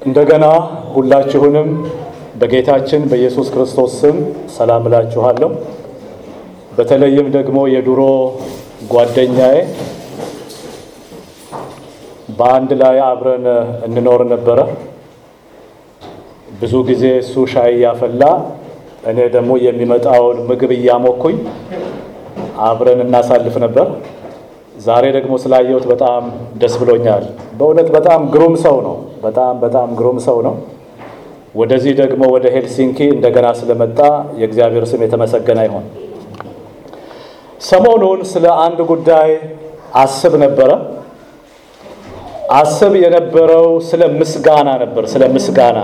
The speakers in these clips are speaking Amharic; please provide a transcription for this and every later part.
እንደገና ሁላችሁንም በጌታችን በኢየሱስ ክርስቶስ ስም ሰላም እላችኋለሁ። በተለይም ደግሞ የድሮ ጓደኛዬ በአንድ ላይ አብረን እንኖር ነበረ። ብዙ ጊዜ እሱ ሻይ እያፈላ እኔ ደግሞ የሚመጣውን ምግብ እያሞኩኝ አብረን እናሳልፍ ነበር። ዛሬ ደግሞ ስላየሁት በጣም ደስ ብሎኛል። በእውነት በጣም ግሩም ሰው ነው። በጣም በጣም ግሩም ሰው ነው። ወደዚህ ደግሞ ወደ ሄልሲንኪ እንደገና ስለመጣ የእግዚአብሔር ስም የተመሰገነ ይሆን። ሰሞኑን ስለ አንድ ጉዳይ አስብ ነበረ። አስብ የነበረው ስለ ምስጋና ነበር። ስለ ምስጋና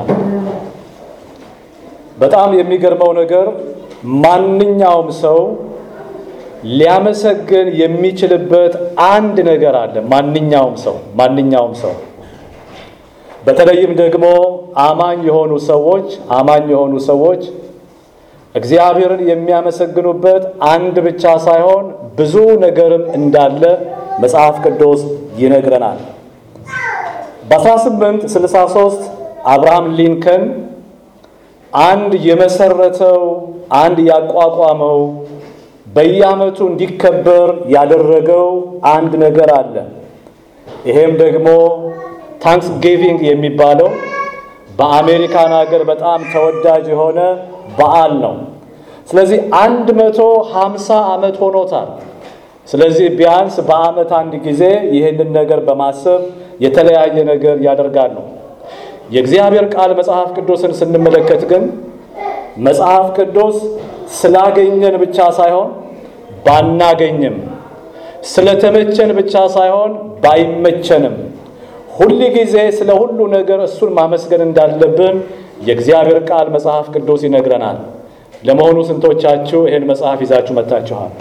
በጣም የሚገርመው ነገር ማንኛውም ሰው ሊያመሰግን የሚችልበት አንድ ነገር አለ። ማንኛውም ሰው ማንኛውም ሰው በተለይም ደግሞ አማኝ የሆኑ ሰዎች አማኝ የሆኑ ሰዎች እግዚአብሔርን የሚያመሰግኑበት አንድ ብቻ ሳይሆን ብዙ ነገርም እንዳለ መጽሐፍ ቅዱስ ይነግረናል። በ1863 አብርሃም ሊንከን አንድ የመሰረተው አንድ ያቋቋመው በየዓመቱ እንዲከበር ያደረገው አንድ ነገር አለ። ይሄም ደግሞ ታንክስ ጊቪንግ የሚባለው በአሜሪካን ሀገር በጣም ተወዳጅ የሆነ በዓል ነው። ስለዚህ አንድ መቶ ሃምሳ ዓመት ሆኖታል። ስለዚህ ቢያንስ በዓመት አንድ ጊዜ ይህንን ነገር በማሰብ የተለያየ ነገር ያደርጋሉ። የእግዚአብሔር ቃል መጽሐፍ ቅዱስን ስንመለከት ግን መጽሐፍ ቅዱስ ስላገኘን ብቻ ሳይሆን ባናገኝም፣ ስለተመቸን ብቻ ሳይሆን ባይመቸንም ሁል ጊዜ ስለ ሁሉ ነገር እሱን ማመስገን እንዳለብን የእግዚአብሔር ቃል መጽሐፍ ቅዱስ ይነግረናል። ለመሆኑ ስንቶቻችሁ ይህን መጽሐፍ ይዛችሁ መጥታችኋል?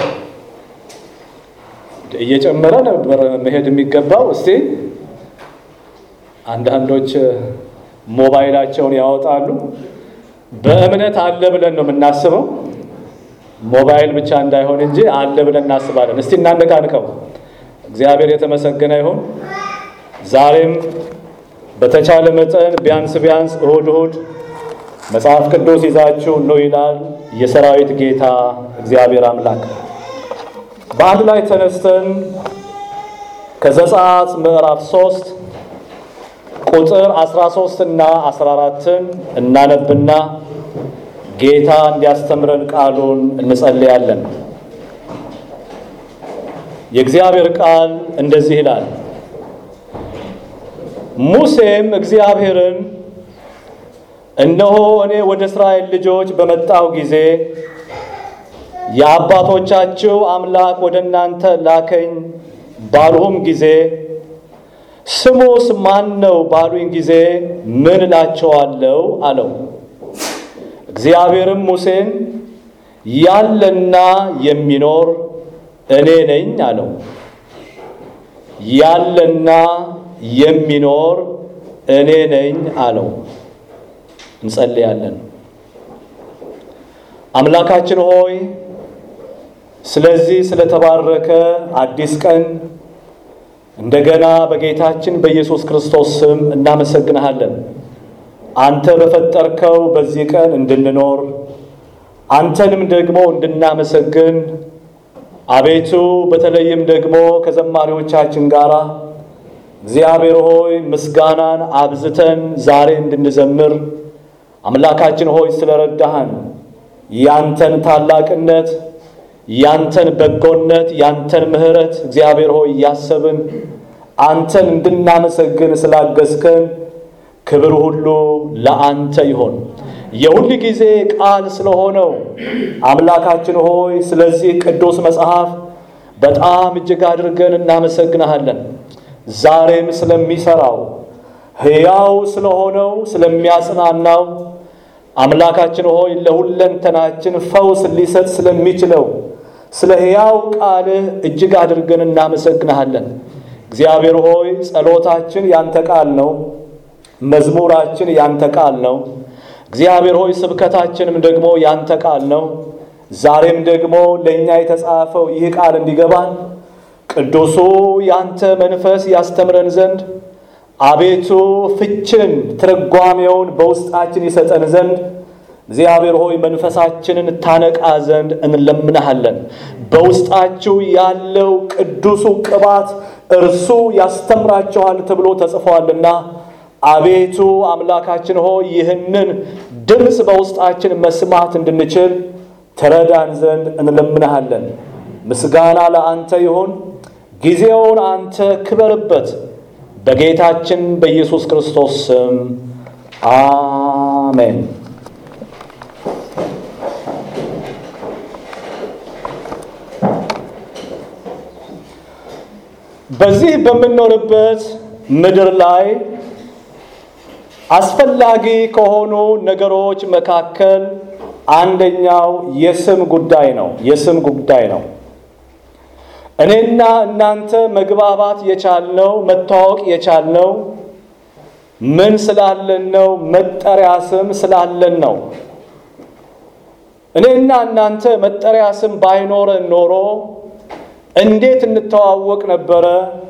እየጨመረ ነበር መሄድ የሚገባው። እስቲ አንዳንዶች ሞባይላቸውን ያወጣሉ። በእምነት አለ ብለን ነው የምናስበው። ሞባይል ብቻ እንዳይሆን እንጂ አለ ብለን እናስባለን። እስቲ እናነቃንቀው። እግዚአብሔር የተመሰገነ ይሁን። ዛሬም በተቻለ መጠን ቢያንስ ቢያንስ እሁድ እሁድ መጽሐፍ ቅዱስ ይዛችሁ ነው ይላል የሰራዊት ጌታ እግዚአብሔር አምላክ። በአንድ ላይ ተነስተን ከዘጸአት ምዕራፍ 3 ቁጥር 13 እና 14ን እናነብና ጌታ እንዲያስተምረን ቃሉን እንጸልያለን። የእግዚአብሔር ቃል እንደዚህ ይላል። ሙሴም እግዚአብሔርን እነሆ እኔ ወደ እስራኤል ልጆች በመጣሁ ጊዜ የአባቶቻችሁ አምላክ ወደ እናንተ ላከኝ ባልሁም ጊዜ ስሙስ ማን ነው ባሉኝ ጊዜ ምን እላቸዋለሁ አለው። እግዚአብሔርም ሙሴን ያለና የሚኖር እኔ ነኝ አለው። ያለና የሚኖር እኔ ነኝ አለው። እንጸልያለን። አምላካችን ሆይ ስለዚህ ስለተባረከ አዲስ ቀን እንደገና በጌታችን በኢየሱስ ክርስቶስ ስም እናመሰግንሃለን። አንተ በፈጠርከው በዚህ ቀን እንድንኖር አንተንም ደግሞ እንድናመሰግን አቤቱ በተለይም ደግሞ ከዘማሪዎቻችን ጋር እግዚአብሔር ሆይ ምስጋናን አብዝተን ዛሬ እንድንዘምር አምላካችን ሆይ ስለረዳሃን ያንተን ታላቅነት ያንተን በጎነት ያንተን ምሕረት እግዚአብሔር ሆይ እያሰብን አንተን እንድናመሰግን ስላገዝከን ክብር ሁሉ ለአንተ ይሆን። የሁል ጊዜ ቃል ስለሆነው አምላካችን ሆይ ስለዚህ ቅዱስ መጽሐፍ በጣም እጅግ አድርገን እናመሰግንሃለን። ዛሬም ስለሚሰራው ሕያው ስለሆነው ስለሚያጽናናው አምላካችን ሆይ ለሁለንተናችን ፈውስ ሊሰጥ ስለሚችለው ስለ ሕያው ቃልህ እጅግ አድርገን እናመሰግንሃለን። እግዚአብሔር ሆይ ጸሎታችን ያንተ ቃል ነው፣ መዝሙራችን ያንተ ቃል ነው። እግዚአብሔር ሆይ ስብከታችንም ደግሞ ያንተ ቃል ነው። ዛሬም ደግሞ ለእኛ የተጻፈው ይህ ቃል እንዲገባን ቅዱሱ ያንተ መንፈስ ያስተምረን ዘንድ አቤቱ ፍችን ትርጓሜውን በውስጣችን ይሰጠን ዘንድ እግዚአብሔር ሆይ መንፈሳችንን ታነቃ ዘንድ እንለምንሃለን። በውስጣችሁ ያለው ቅዱሱ ቅባት እርሱ ያስተምራችኋል ተብሎ ተጽፏልና አቤቱ አምላካችን ሆይ ይህንን ድምፅ በውስጣችን መስማት እንድንችል ትረዳን ዘንድ እንለምንሃለን። ምስጋና ለአንተ ይሁን። ጊዜውን አንተ ክበርበት። በጌታችን በኢየሱስ ክርስቶስ ስም አሜን። በዚህ በምንኖርበት ምድር ላይ አስፈላጊ ከሆኑ ነገሮች መካከል አንደኛው የስም ጉዳይ ነው። የስም ጉዳይ ነው። እኔና እናንተ መግባባት የቻልነው መታወቅ የቻልነው ምን ስላለን ነው? መጠሪያ ስም ስላለን ነው። እኔና እናንተ መጠሪያ ስም ባይኖረን ኖሮ እንዴት እንተዋወቅ ነበረ?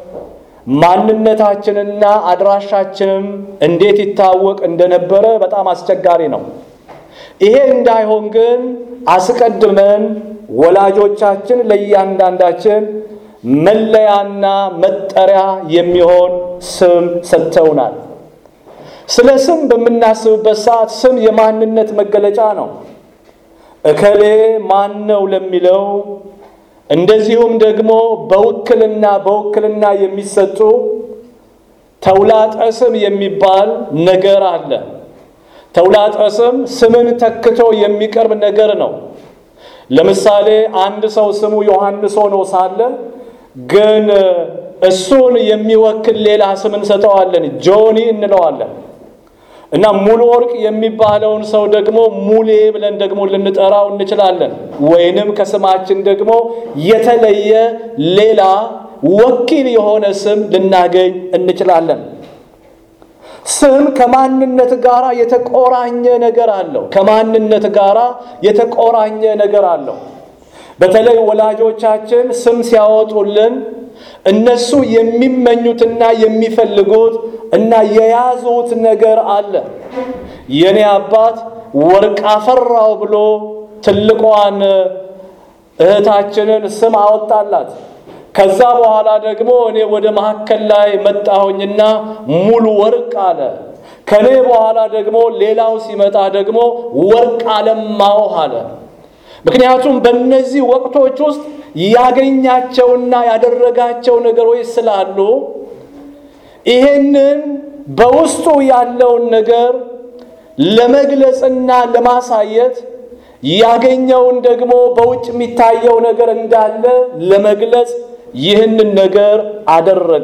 ማንነታችንና አድራሻችንም እንዴት ይታወቅ እንደነበረ በጣም አስቸጋሪ ነው። ይሄ እንዳይሆን ግን አስቀድመን ወላጆቻችን ለእያንዳንዳችን መለያና መጠሪያ የሚሆን ስም ሰጥተውናል። ስለ ስም በምናስብበት ሰዓት ስም የማንነት መገለጫ ነው። እከሌ ማን ነው ለሚለው እንደዚሁም ደግሞ በውክልና በውክልና የሚሰጡ ተውላጠ ስም የሚባል ነገር አለ። ተውላጠ ስም ስምን ተክቶ የሚቀርብ ነገር ነው። ለምሳሌ አንድ ሰው ስሙ ዮሐንስ ሆኖ ሳለ ግን እሱን የሚወክል ሌላ ስም እንሰጠዋለን፣ ጆኒ እንለዋለን። እና ሙሉ ወርቅ የሚባለውን ሰው ደግሞ ሙሌ ብለን ደግሞ ልንጠራው እንችላለን። ወይንም ከስማችን ደግሞ የተለየ ሌላ ወኪል የሆነ ስም ልናገኝ እንችላለን። ስም ከማንነት ጋር የተቆራኘ ነገር አለው። ከማንነት ጋር የተቆራኘ ነገር አለው። በተለይ ወላጆቻችን ስም ሲያወጡልን እነሱ የሚመኙትና የሚፈልጉት እና የያዙት ነገር አለ። የኔ አባት ወርቅ አፈራው ብሎ ትልቋን እህታችንን ስም አወጣላት። ከዛ በኋላ ደግሞ እኔ ወደ መካከል ላይ መጣሁኝና ሙሉ ወርቅ አለ። ከኔ በኋላ ደግሞ ሌላው ሲመጣ ደግሞ ወርቅ አለማው አለ። ምክንያቱም በእነዚህ ወቅቶች ውስጥ ያገኛቸውና ያደረጋቸው ነገሮች ስላሉ ይሄንን በውስጡ ያለውን ነገር ለመግለጽና ለማሳየት ያገኘውን ደግሞ በውጭ የሚታየው ነገር እንዳለ ለመግለጽ ይህንን ነገር አደረገ።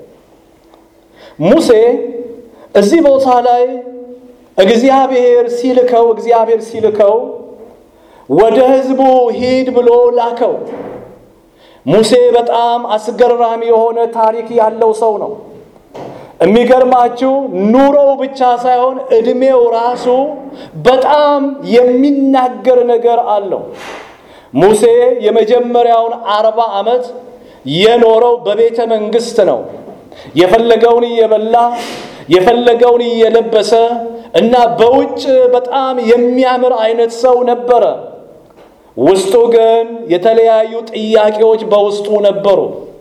ሙሴ እዚህ ቦታ ላይ እግዚአብሔር ሲልከው እግዚአብሔር ሲልከው ወደ ሕዝቡ ሂድ ብሎ ላከው። ሙሴ በጣም አስገራሚ የሆነ ታሪክ ያለው ሰው ነው። የሚገርማችሁ ኑሮው ብቻ ሳይሆን ዕድሜው ራሱ በጣም የሚናገር ነገር አለው። ሙሴ የመጀመሪያውን አርባ ዓመት የኖረው በቤተ መንግስት ነው። የፈለገውን እየበላ የፈለገውን እየለበሰ እና በውጭ በጣም የሚያምር አይነት ሰው ነበረ። ውስጡ ግን የተለያዩ ጥያቄዎች በውስጡ ነበሩ።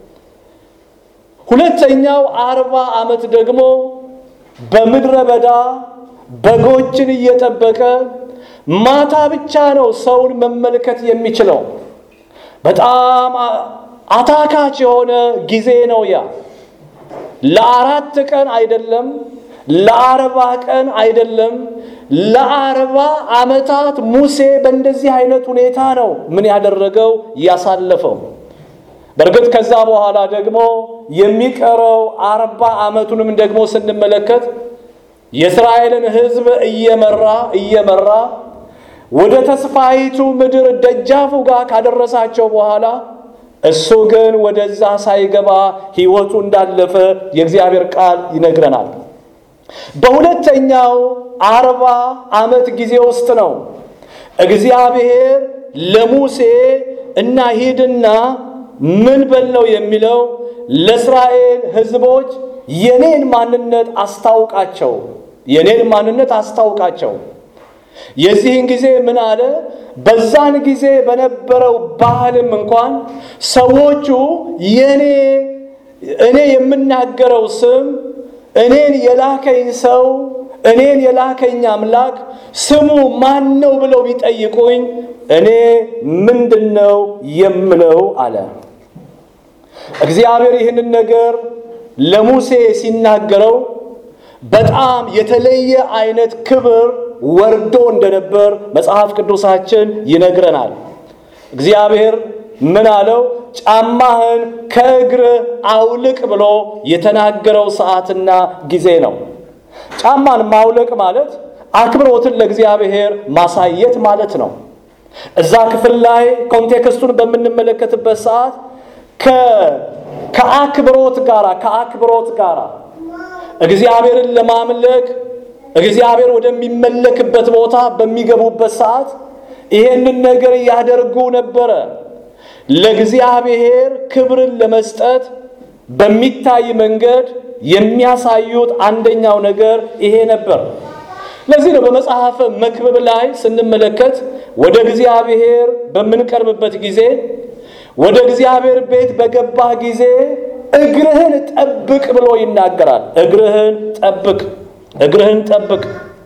ሁለተኛው አርባ ዓመት ደግሞ በምድረ በዳ በጎችን እየጠበቀ ማታ ብቻ ነው ሰውን መመልከት የሚችለው። በጣም አታካች የሆነ ጊዜ ነው ያ። ለአራት ቀን አይደለም፣ ለአርባ ቀን አይደለም፣ ለአርባ ዓመታት ሙሴ በእንደዚህ አይነት ሁኔታ ነው ምን ያደረገው ያሳለፈው። በእርግጥ ከዛ በኋላ ደግሞ የሚቀረው አርባ ዓመቱንም ደግሞ ስንመለከት የእስራኤልን ሕዝብ እየመራ እየመራ ወደ ተስፋይቱ ምድር ደጃፉ ጋር ካደረሳቸው በኋላ እሱ ግን ወደዛ ሳይገባ ሕይወቱ እንዳለፈ የእግዚአብሔር ቃል ይነግረናል። በሁለተኛው አርባ ዓመት ጊዜ ውስጥ ነው እግዚአብሔር ለሙሴ እና ሂድና ምን በል ነው የሚለው ለእስራኤል ሕዝቦች የኔን ማንነት አስታውቃቸው፣ የኔን ማንነት አስታውቃቸው። የዚህን ጊዜ ምን አለ? በዛን ጊዜ በነበረው ባህልም እንኳን ሰዎቹ የኔ እኔ የምናገረው ስም እኔን የላከኝ ሰው እኔን የላከኝ አምላክ ስሙ ማን ነው ብለው ቢጠይቁኝ እኔ ምንድን ነው የምለው አለ። እግዚአብሔር ይህንን ነገር ለሙሴ ሲናገረው በጣም የተለየ አይነት ክብር ወርዶ እንደነበር መጽሐፍ ቅዱሳችን ይነግረናል። እግዚአብሔር ምን አለው? ጫማህን ከእግርህ አውልቅ ብሎ የተናገረው ሰዓትና ጊዜ ነው። ጫማን ማውለቅ ማለት አክብሮትን ለእግዚአብሔር ማሳየት ማለት ነው። እዛ ክፍል ላይ ኮንቴክስቱን በምንመለከትበት ሰዓት ከአክብሮት ጋር ከአክብሮት ጋር እግዚአብሔርን ለማምለክ እግዚአብሔር ወደሚመለክበት ቦታ በሚገቡበት ሰዓት ይሄንን ነገር ያደርጉ ነበረ። ለእግዚአብሔር ክብርን ለመስጠት በሚታይ መንገድ የሚያሳዩት አንደኛው ነገር ይሄ ነበር። ለዚህ ነው በመጽሐፈ መክብብ ላይ ስንመለከት ወደ እግዚአብሔር በምንቀርብበት ጊዜ ወደ እግዚአብሔር ቤት በገባህ ጊዜ እግርህን ጠብቅ ብሎ ይናገራል። እግርህን ጠብቅ፣ እግርህን ጠብቅ።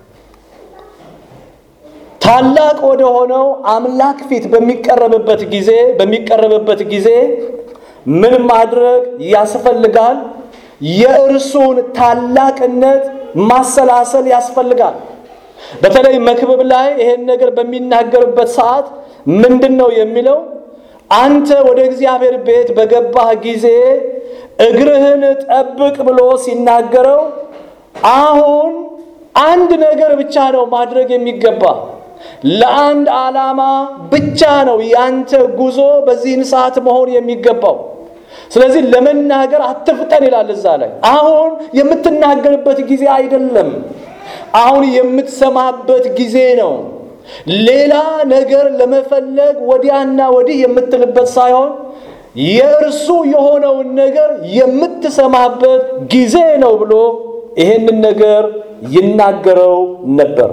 ታላቅ ወደ ሆነው አምላክ ፊት በሚቀረብበት ጊዜ በሚቀረብበት ጊዜ ምን ማድረግ ያስፈልጋል? የእርሱን ታላቅነት ማሰላሰል ያስፈልጋል። በተለይ መክብብ ላይ ይሄን ነገር በሚናገርበት ሰዓት ምንድን ነው የሚለው? አንተ ወደ እግዚአብሔር ቤት በገባህ ጊዜ እግርህን ጠብቅ ብሎ ሲናገረው አሁን አንድ ነገር ብቻ ነው ማድረግ የሚገባ ለአንድ ዓላማ ብቻ ነው ያንተ ጉዞ በዚህን ሰዓት መሆን የሚገባው። ስለዚህ ለመናገር አትፍጠን ይላል እዛ ላይ። አሁን የምትናገርበት ጊዜ አይደለም፣ አሁን የምትሰማበት ጊዜ ነው። ሌላ ነገር ለመፈለግ ወዲያና ወዲህ የምትልበት ሳይሆን የእርሱ የሆነውን ነገር የምትሰማበት ጊዜ ነው ብሎ ይሄንን ነገር ይናገረው ነበር።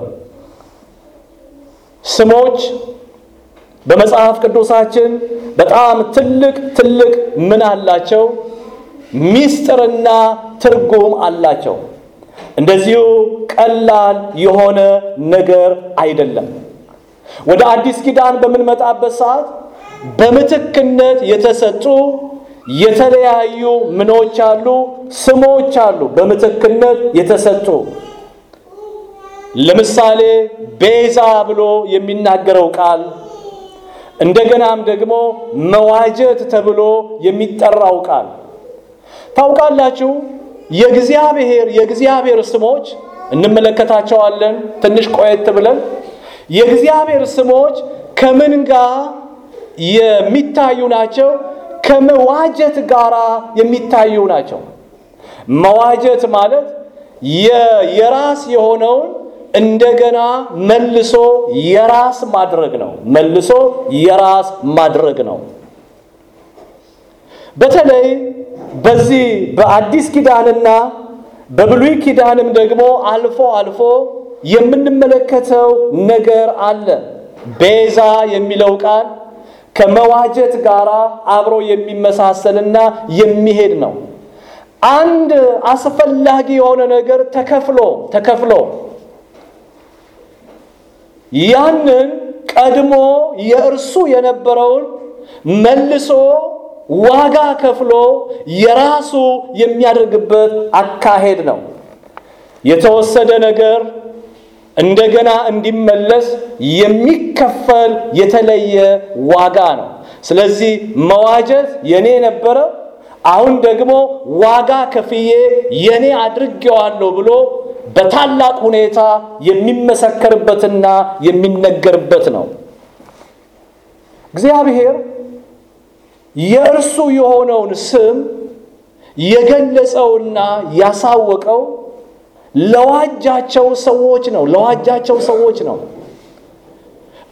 ስሞች በመጽሐፍ ቅዱሳችን በጣም ትልቅ ትልቅ ምን አላቸው? ሚስጥርና ትርጉም አላቸው። እንደዚሁ ቀላል የሆነ ነገር አይደለም። ወደ አዲስ ኪዳን በምንመጣበት ሰዓት በምትክነት የተሰጡ የተለያዩ ምኖች አሉ፣ ስሞች አሉ። በምትክነት የተሰጡ ለምሳሌ ቤዛ ብሎ የሚናገረው ቃል እንደገናም ደግሞ መዋጀት ተብሎ የሚጠራው ቃል ታውቃላችሁ። የእግዚአብሔር የእግዚአብሔር ስሞች እንመለከታቸዋለን ትንሽ ቆየት ብለን። የእግዚአብሔር ስሞች ከምን ጋር የሚታዩ ናቸው? ከመዋጀት ጋር የሚታዩ ናቸው። መዋጀት ማለት የራስ የሆነውን እንደገና መልሶ የራስ ማድረግ ነው። መልሶ የራስ ማድረግ ነው። በተለይ በዚህ በአዲስ ኪዳንና በብሉይ ኪዳንም ደግሞ አልፎ አልፎ የምንመለከተው ነገር አለ። ቤዛ የሚለው ቃል ከመዋጀት ጋር አብሮ የሚመሳሰልና የሚሄድ ነው። አንድ አስፈላጊ የሆነ ነገር ተከፍሎ ተከፍሎ ያንን ቀድሞ የእርሱ የነበረውን መልሶ ዋጋ ከፍሎ የራሱ የሚያደርግበት አካሄድ ነው። የተወሰደ ነገር እንደገና እንዲመለስ የሚከፈል የተለየ ዋጋ ነው። ስለዚህ መዋጀት የኔ ነበረ፣ አሁን ደግሞ ዋጋ ከፍዬ የኔ አድርጌዋለሁ ብሎ በታላቅ ሁኔታ የሚመሰከርበትና የሚነገርበት ነው። እግዚአብሔር የእርሱ የሆነውን ስም የገለጸውና ያሳወቀው ለዋጃቸው ሰዎች ነው። ለዋጃቸው ሰዎች ነው።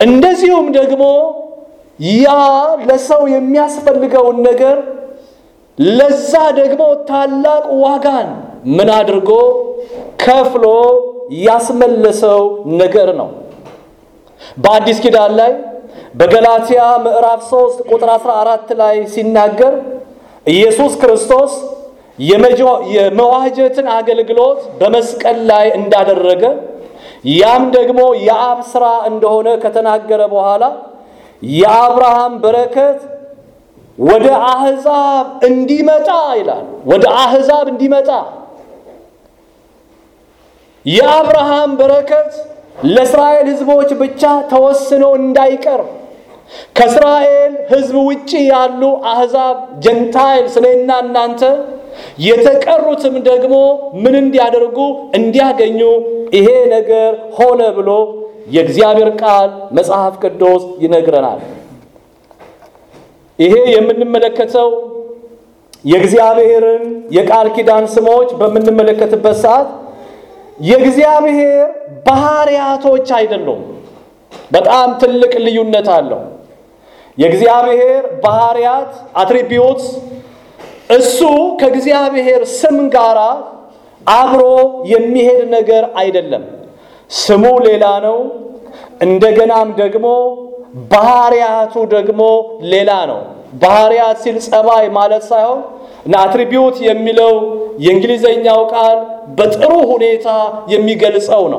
እንደዚሁም ደግሞ ያ ለሰው የሚያስፈልገውን ነገር ለዛ ደግሞ ታላቅ ዋጋን ምን አድርጎ ከፍሎ ያስመለሰው ነገር ነው። በአዲስ ኪዳን ላይ በገላትያ ምዕራፍ 3 ቁጥር 14 ላይ ሲናገር ኢየሱስ ክርስቶስ የመዋጀትን አገልግሎት በመስቀል ላይ እንዳደረገ ያም ደግሞ የአብ ሥራ እንደሆነ ከተናገረ በኋላ የአብርሃም በረከት ወደ አሕዛብ እንዲመጣ ይላል። ወደ አሕዛብ እንዲመጣ የአብርሃም በረከት ለእስራኤል ሕዝቦች ብቻ ተወስኖ እንዳይቀር ከእስራኤል ሕዝብ ውጭ ያሉ አሕዛብ ጀንታይልስ እኔና እናንተ የተቀሩትም ደግሞ ምን እንዲያደርጉ እንዲያገኙ ይሄ ነገር ሆነ ብሎ የእግዚአብሔር ቃል መጽሐፍ ቅዱስ ይነግረናል። ይሄ የምንመለከተው የእግዚአብሔርን የቃል ኪዳን ስሞች በምንመለከትበት ሰዓት የእግዚአብሔር ባህሪያቶች አይደሉም። በጣም ትልቅ ልዩነት አለው። የእግዚአብሔር ባህሪያት አትሪቢዩትስ እሱ ከእግዚአብሔር ስም ጋር አብሮ የሚሄድ ነገር አይደለም። ስሙ ሌላ ነው። እንደገናም ደግሞ ባህሪያቱ ደግሞ ሌላ ነው። ባህሪያት ሲል ጸባይ ማለት ሳይሆን እና አትሪቢዩት የሚለው የእንግሊዘኛው ቃል በጥሩ ሁኔታ የሚገልጸው ነው።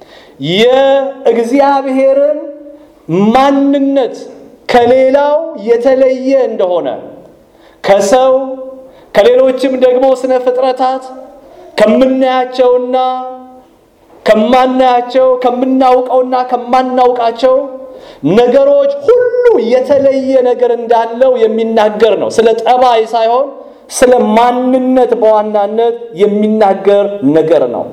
የእግዚአብሔርን ማንነት ከሌላው የተለየ እንደሆነ ከሰው ከሌሎችም ደግሞ ስነ ፍጥረታት ከምናያቸውና ከማናያቸው ከምናውቀውና ከማናውቃቸው ነገሮች ሁሉ የተለየ ነገር እንዳለው የሚናገር ነው። ስለ ጠባይ ሳይሆን ስለ ማንነት በዋናነት የሚናገር ነገር ነው።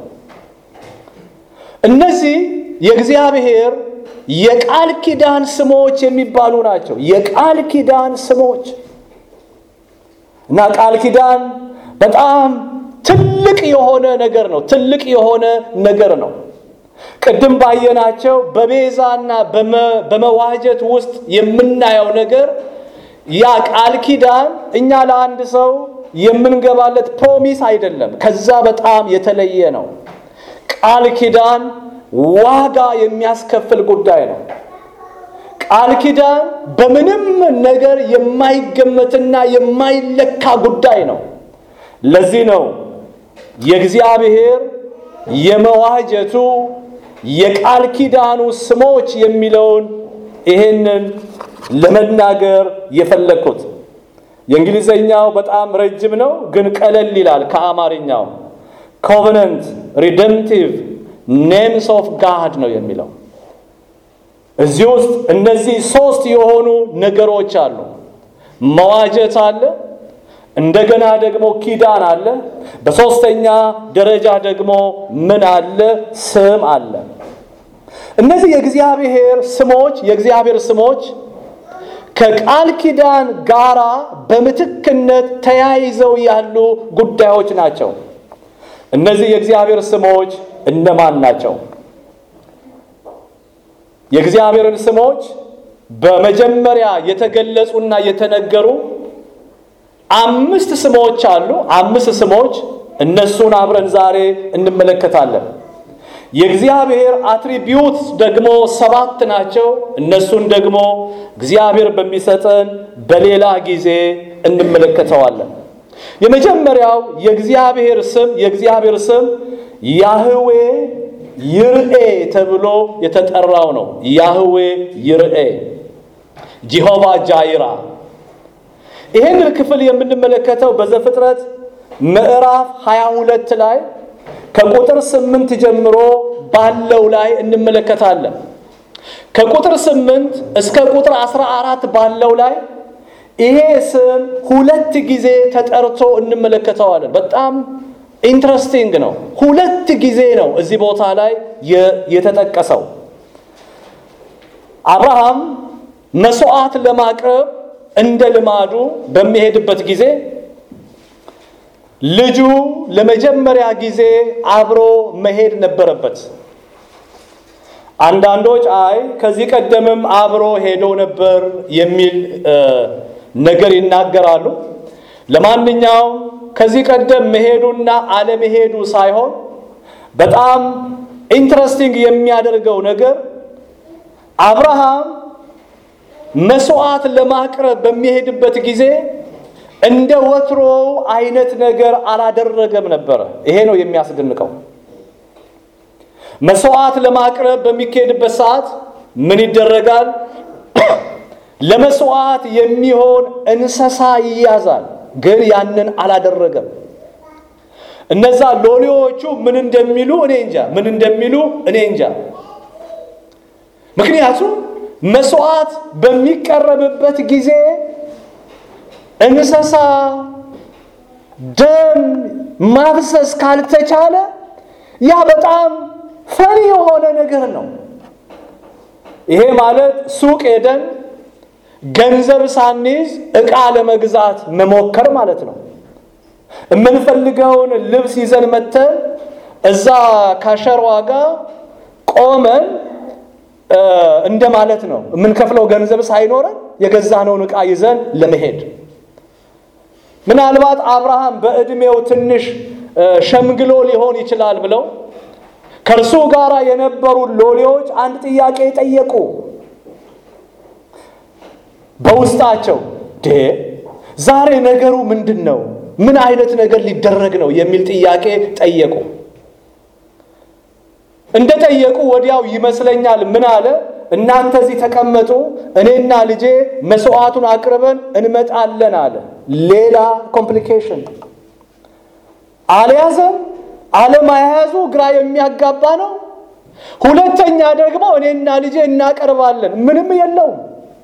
እነዚህ የእግዚአብሔር የቃል ኪዳን ስሞች የሚባሉ ናቸው። የቃል ኪዳን ስሞች እና ቃል ኪዳን በጣም ትልቅ የሆነ ነገር ነው። ትልቅ የሆነ ነገር ነው። ቅድም ባየናቸው በቤዛና በመዋጀት ውስጥ የምናየው ነገር ያ ቃል ኪዳን እኛ ለአንድ ሰው የምንገባለት ፕሮሚስ አይደለም። ከዛ በጣም የተለየ ነው። ቃል ኪዳን ዋጋ የሚያስከፍል ጉዳይ ነው። ቃል ኪዳን በምንም ነገር የማይገመትና የማይለካ ጉዳይ ነው። ለዚህ ነው የእግዚአብሔር የመዋጀቱ የቃል ኪዳኑ ስሞች የሚለውን ይሄንን ለመናገር የፈለግኩት። የእንግሊዘኛው በጣም ረጅም ነው፣ ግን ቀለል ይላል ከአማርኛው። ኮቨነንት ሪደምቲቭ ኔምስ ኦፍ ጋድ ነው የሚለው። እዚህ ውስጥ እነዚህ ሶስት የሆኑ ነገሮች አሉ። መዋጀት አለ፣ እንደገና ደግሞ ኪዳን አለ፣ በሶስተኛ ደረጃ ደግሞ ምን አለ? ስም አለ። እነዚህ የእግዚአብሔር ስሞች የእግዚአብሔር ስሞች ከቃል ኪዳን ጋራ በምትክነት ተያይዘው ያሉ ጉዳዮች ናቸው። እነዚህ የእግዚአብሔር ስሞች እነማን ናቸው? የእግዚአብሔርን ስሞች በመጀመሪያ የተገለጹና የተነገሩ አምስት ስሞች አሉ። አምስት ስሞች እነሱን አብረን ዛሬ እንመለከታለን። የእግዚአብሔር አትሪቢዩት ደግሞ ሰባት ናቸው። እነሱን ደግሞ እግዚአብሔር በሚሰጠን በሌላ ጊዜ እንመለከተዋለን። የመጀመሪያው የእግዚአብሔር ስም የእግዚአብሔር ስም ያህዌ ይርኤ ተብሎ የተጠራው ነው። ያህዌ ይርኤ፣ ጂሆቫ ጃይራ። ይህንን ክፍል የምንመለከተው በዘፍጥረት ምዕራፍ 22 ላይ ከቁጥር ስምንት ጀምሮ ባለው ላይ እንመለከታለን። ከቁጥር ስምንት እስከ ቁጥር 14 ባለው ላይ ይሄ ስም ሁለት ጊዜ ተጠርቶ እንመለከተዋለን። በጣም ኢንትረስቲንግ ነው። ሁለት ጊዜ ነው እዚህ ቦታ ላይ የተጠቀሰው። አብርሃም መስዋዕት ለማቅረብ እንደ ልማዱ በሚሄድበት ጊዜ ልጁ ለመጀመሪያ ጊዜ አብሮ መሄድ ነበረበት። አንዳንዶች አይ ከዚህ ቀደምም አብሮ ሄዶ ነበር የሚል ነገር ይናገራሉ። ለማንኛውም ከዚህ ቀደም መሄዱና አለመሄዱ ሳይሆን በጣም ኢንትረስቲንግ የሚያደርገው ነገር አብርሃም መስዋዕት ለማቅረብ በሚሄድበት ጊዜ እንደ ወትሮው አይነት ነገር አላደረገም ነበረ። ይሄ ነው የሚያስደንቀው። መስዋዕት ለማቅረብ በሚካሄድበት ሰዓት ምን ይደረጋል? ለመስዋዕት የሚሆን እንስሳ ይያዛል። ግን ያንን አላደረገም። እነዛ ሎሌዎቹ ምን እንደሚሉ እኔ እንጃ፣ ምን እንደሚሉ እኔ እንጃ። ምክንያቱም መስዋዕት በሚቀረብበት ጊዜ እንስሳ ደም ማፍሰስ ካልተቻለ ያ በጣም ፈሪ የሆነ ነገር ነው። ይሄ ማለት ሱቅ ሄደን ገንዘብ ሳንይዝ ዕቃ ለመግዛት መሞከር ማለት ነው። የምንፈልገውን ልብስ ይዘን መተን እዛ ካሸሯ ጋር ቆመን እንደ ማለት ነው። የምንከፍለው ገንዘብ ሳይኖረን የገዛነውን ዕቃ ይዘን ለመሄድ ምናልባት አብርሃም በዕድሜው ትንሽ ሸምግሎ ሊሆን ይችላል ብለው ከእርሱ ጋር የነበሩ ሎሌዎች አንድ ጥያቄ ጠየቁ። በውስጣቸው ዴ ዛሬ ነገሩ ምንድን ነው? ምን አይነት ነገር ሊደረግ ነው? የሚል ጥያቄ ጠየቁ። እንደ ጠየቁ ወዲያው ይመስለኛል ምን አለ፣ እናንተ እዚህ ተቀመጡ፣ እኔና ልጄ መስዋዕቱን አቅርበን እንመጣለን አለ። ሌላ ኮምፕሊኬሽን አልያዘም። አለማያያዙ ግራ የሚያጋባ ነው። ሁለተኛ ደግሞ እኔና ልጄ እናቀርባለን፣ ምንም የለውም።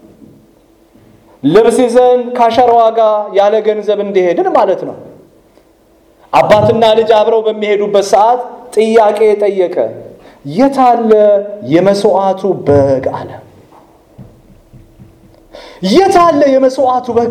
ልብስ ይዘን ካሸር ዋጋ ያለ ገንዘብ እንደሄድን ማለት ነው። አባትና ልጅ አብረው በሚሄዱበት ሰዓት ጥያቄ ጠየቀ። የታለ የመስዋዕቱ በግ አለ። የታለ የመስዋዕቱ በግ?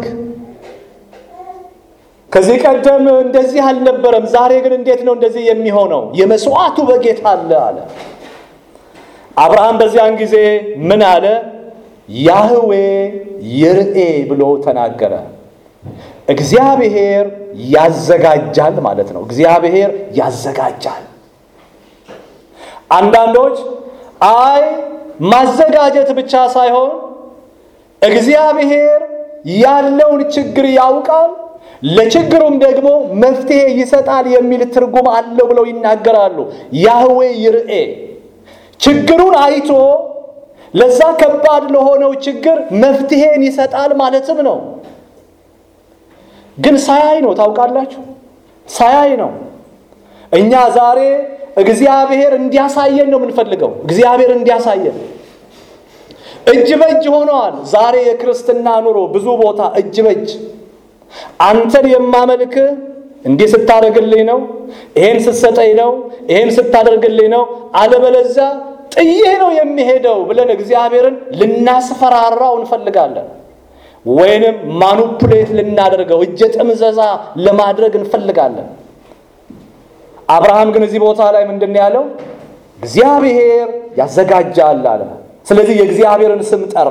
ከዚህ ቀደም እንደዚህ አልነበረም። ዛሬ ግን እንዴት ነው እንደዚህ የሚሆነው? የመስዋዕቱ በግ የታለ አለ። አብርሃም በዚያን ጊዜ ምን አለ? ያህዌ ይርኤ ብሎ ተናገረ። እግዚአብሔር ያዘጋጃል ማለት ነው። እግዚአብሔር ያዘጋጃል። አንዳንዶች አይ ማዘጋጀት ብቻ ሳይሆን እግዚአብሔር ያለውን ችግር ያውቃል፣ ለችግሩም ደግሞ መፍትሄ ይሰጣል የሚል ትርጉም አለው ብለው ይናገራሉ። ያህዌ ይርኤ ችግሩን አይቶ ለዛ ከባድ ለሆነው ችግር መፍትሄን ይሰጣል ማለትም ነው። ግን ሳያይ ነው። ታውቃላችሁ፣ ሳያይ ነው። እኛ ዛሬ እግዚአብሔር እንዲያሳየን ነው የምንፈልገው። እግዚአብሔር እንዲያሳየን እጅ በእጅ ሆነዋል። ዛሬ የክርስትና ኑሮ ብዙ ቦታ እጅ በእጅ አንተን የማመልክህ እንዲህ ስታደርግልኝ ነው፣ ይሄን ስትሰጠኝ ነው፣ ይሄን ስታደርግልኝ ነው፣ አለበለዚያ ጥዬ ነው የሚሄደው ብለን እግዚአብሔርን ልናስፈራራው እንፈልጋለን። ወይንም ማኑፕሌት ልናደርገው እጀ ጥምዘዛ ለማድረግ እንፈልጋለን። አብርሃም ግን እዚህ ቦታ ላይ ምንድን ነው ያለው? እግዚአብሔር ያዘጋጃል አለ። ስለዚህ የእግዚአብሔርን ስም ጠራ።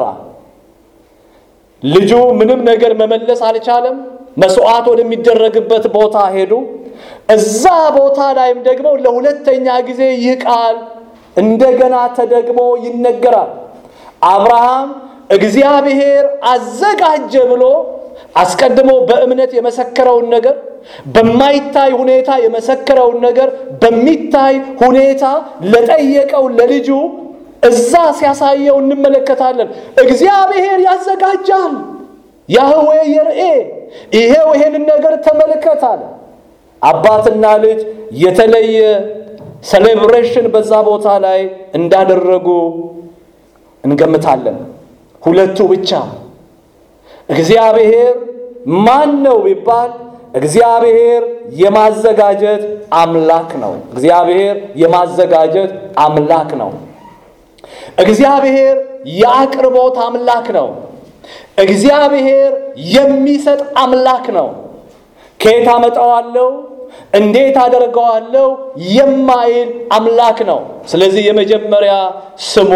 ልጁ ምንም ነገር መመለስ አልቻለም። መስዋዕት ወደሚደረግበት ቦታ ሄዱ። እዛ ቦታ ላይም ደግሞ ለሁለተኛ ጊዜ ይህ ቃል እንደገና ተደግሞ ይነገራል። አብርሃም እግዚአብሔር አዘጋጀ ብሎ አስቀድሞ በእምነት የመሰከረውን ነገር በማይታይ ሁኔታ የመሰከረውን ነገር በሚታይ ሁኔታ ለጠየቀው ለልጁ እዛ ሲያሳየው እንመለከታለን። እግዚአብሔር ያዘጋጃል። ያህዌ የርኤ ይሄው ይሄንን ነገር ተመልከት አለ። አባትና ልጅ የተለየ ሴሌብሬሽን በዛ ቦታ ላይ እንዳደረጉ እንገምታለን። ሁለቱ ብቻ። እግዚአብሔር ማን ነው ቢባል እግዚአብሔር የማዘጋጀት አምላክ ነው። እግዚአብሔር የማዘጋጀት አምላክ ነው። እግዚአብሔር የአቅርቦት አምላክ ነው። እግዚአብሔር የሚሰጥ አምላክ ነው። ከየት አመጣዋለሁ እንዴት አደርገዋለሁ የማይል አምላክ ነው። ስለዚህ የመጀመሪያ ስሙ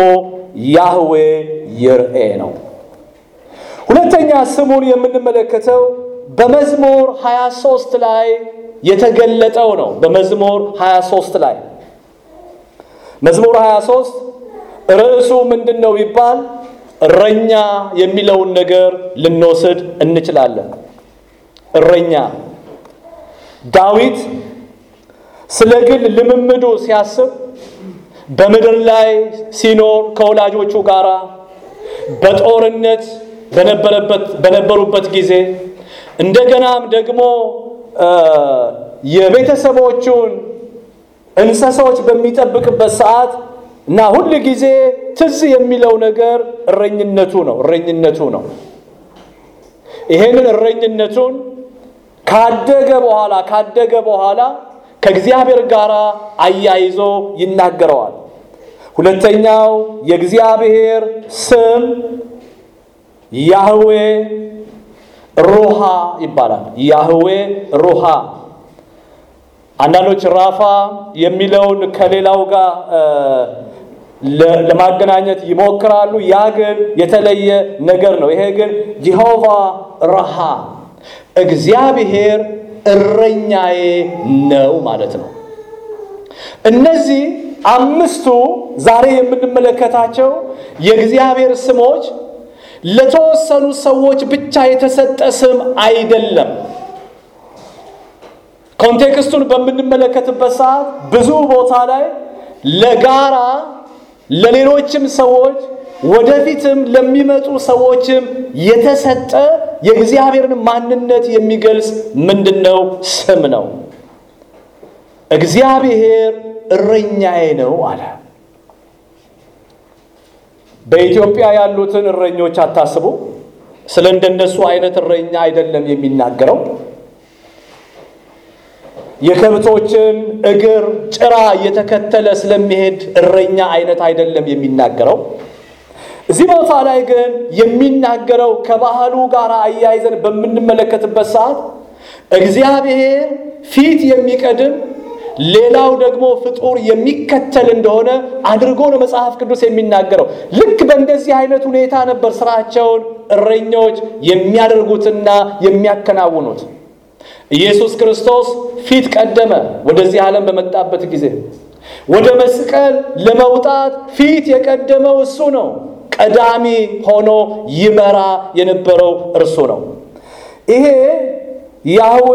ያህዌ ይርኤ ነው። ሁለተኛ ስሙን የምንመለከተው በመዝሙር 23 ላይ የተገለጠው ነው። በመዝሙር 23 ላይ መዝሙር 23 ርዕሱ ምንድን ነው ቢባል እረኛ የሚለውን ነገር ልንወስድ እንችላለን። እረኛ ዳዊት ስለ ግል ልምምዱ ሲያስብ በምድር ላይ ሲኖር ከወላጆቹ ጋር በጦርነት በነበረበት በነበሩበት ጊዜ እንደገናም ደግሞ የቤተሰቦቹን እንስሳዎች በሚጠብቅበት ሰዓት እና ሁል ጊዜ ትዝ የሚለው ነገር እረኝነቱ ነው እረኝነቱ ነው። ይሄንን እረኝነቱን ካደገ በኋላ ካደገ በኋላ ከእግዚአብሔር ጋር አያይዞ ይናገረዋል። ሁለተኛው የእግዚአብሔር ስም ያህዌ ሩሃ ይባላል። ያህዌ ሩሃ አንዳንዶች ራፋ የሚለውን ከሌላው ጋር ለማገናኘት ይሞክራሉ። ያ ግን የተለየ ነገር ነው። ይሄ ግን ጂሆቫ ረሃ እግዚአብሔር እረኛዬ ነው ማለት ነው። እነዚህ አምስቱ ዛሬ የምንመለከታቸው የእግዚአብሔር ስሞች ለተወሰኑ ሰዎች ብቻ የተሰጠ ስም አይደለም። ኮንቴክስቱን በምንመለከትበት ሰዓት ብዙ ቦታ ላይ ለጋራ ለሌሎችም ሰዎች ወደፊትም ለሚመጡ ሰዎችም የተሰጠ የእግዚአብሔርን ማንነት የሚገልጽ ምንድነው? ስም ነው። እግዚአብሔር እረኛዬ ነው አለ። በኢትዮጵያ ያሉትን እረኞች አታስቡ። ስለ እንደነሱ አይነት እረኛ አይደለም የሚናገረው። የከብቶችን እግር ጭራ እየተከተለ ስለሚሄድ እረኛ አይነት አይደለም የሚናገረው። እዚህ ቦታ ላይ ግን የሚናገረው ከባህሉ ጋር አያይዘን በምንመለከትበት ሰዓት እግዚአብሔር ፊት የሚቀድም ሌላው ደግሞ ፍጡር የሚከተል እንደሆነ አድርጎ ነው መጽሐፍ ቅዱስ የሚናገረው። ልክ በእንደዚህ አይነት ሁኔታ ነበር ስራቸውን እረኞች የሚያደርጉትና የሚያከናውኑት። ኢየሱስ ክርስቶስ ፊት ቀደመ። ወደዚህ ዓለም በመጣበት ጊዜ ወደ መስቀል ለመውጣት ፊት የቀደመው እሱ ነው። ቀዳሚ ሆኖ ይመራ የነበረው እርሱ ነው። ይሄ ያህዌ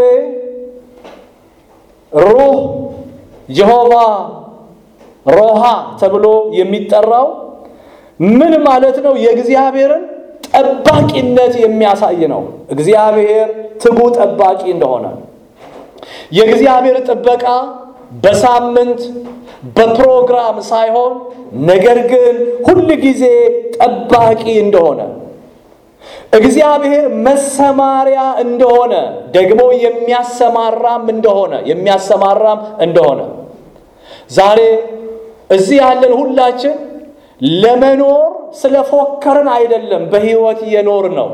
ሩህ ጀሆቫ ሮሃ ተብሎ የሚጠራው ምን ማለት ነው? የእግዚአብሔርን ጠባቂነት የሚያሳይ ነው። እግዚአብሔር ትጉ ጠባቂ እንደሆነ የእግዚአብሔር ጥበቃ በሳምንት በፕሮግራም ሳይሆን ነገር ግን ሁል ጊዜ ጠባቂ እንደሆነ እግዚአብሔር መሰማሪያ እንደሆነ ደግሞ የሚያሰማራም እንደሆነ የሚያሰማራም እንደሆነ ዛሬ እዚህ ያለን ሁላችን ለመኖር ስለፎከርን አይደለም በሕይወት የኖር ነው።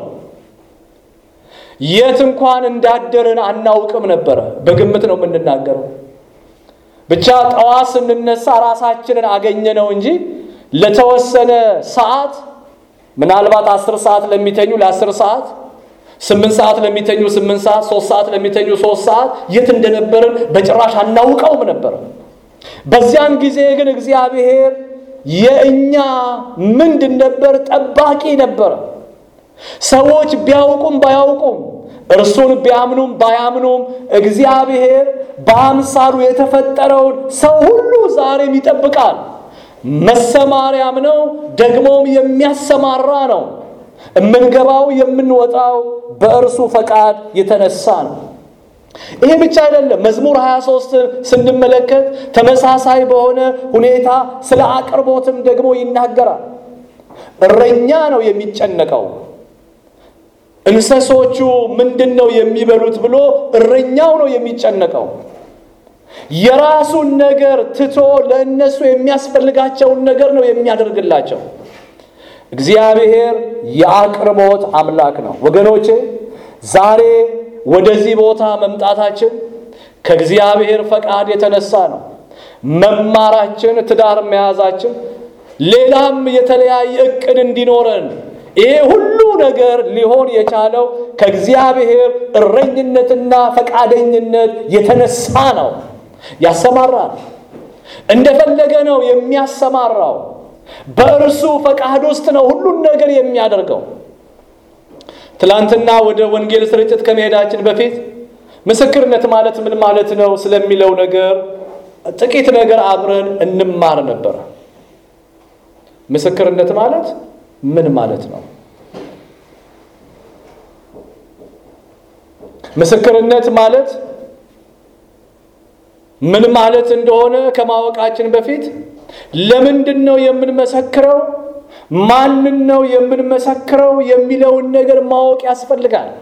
የት እንኳን እንዳደርን አናውቅም ነበረ። በግምት ነው የምንናገረው። ብቻ ጠዋት ስንነሳ ራሳችንን አገኘነው እንጂ ለተወሰነ ሰዓት ምናልባት አስር ሰዓት ለሚተኙ ለአስር ሰዓት ስምንት ሰዓት ለሚተኙ ስምንት ሰዓት ሶስት ሰዓት ለሚተኙ ሶስት ሰዓት የት እንደነበርን በጭራሽ አናውቀውም ነበረ። በዚያን ጊዜ ግን እግዚአብሔር የእኛ ምንድን ነበር? ጠባቂ ነበረ። ሰዎች ቢያውቁም ባያውቁም እርሱን ቢያምኑም ባያምኑም እግዚአብሔር በአምሳሉ የተፈጠረውን ሰው ሁሉ ዛሬም ይጠብቃል። መሰማሪያም ነው፣ ደግሞም የሚያሰማራ ነው። የምንገባው የምንወጣው በእርሱ ፈቃድ የተነሳ ነው። ይሄ ብቻ አይደለም። መዝሙር 23 ስንመለከት ተመሳሳይ በሆነ ሁኔታ ስለ አቅርቦትም ደግሞ ይናገራል። እረኛ ነው የሚጨነቀው። እንስሶቹ ምንድን ነው የሚበሉት ብሎ እረኛው ነው የሚጨነቀው። የራሱን ነገር ትቶ ለእነሱ የሚያስፈልጋቸውን ነገር ነው የሚያደርግላቸው። እግዚአብሔር የአቅርቦት አምላክ ነው። ወገኖቼ ዛሬ ወደዚህ ቦታ መምጣታችን ከእግዚአብሔር ፈቃድ የተነሳ ነው። መማራችን፣ ትዳር መያዛችን፣ ሌላም የተለያየ እቅድ እንዲኖረን ይሄ ሁሉ ነገር ሊሆን የቻለው ከእግዚአብሔር እረኝነትና ፈቃደኝነት የተነሳ ነው። ያሰማራል። እንደፈለገ ነው የሚያሰማራው። በእርሱ ፈቃድ ውስጥ ነው ሁሉን ነገር የሚያደርገው። ትላንትና ወደ ወንጌል ስርጭት ከመሄዳችን በፊት ምስክርነት ማለት ምን ማለት ነው ስለሚለው ነገር ጥቂት ነገር አብረን እንማር ነበር። ምስክርነት ማለት ምን ማለት ነው? ምስክርነት ማለት ምን ማለት እንደሆነ ከማወቃችን በፊት ለምንድን ነው የምንመሰክረው፣ ማንን ነው የምንመሰክረው የሚለውን ነገር ማወቅ ያስፈልጋል።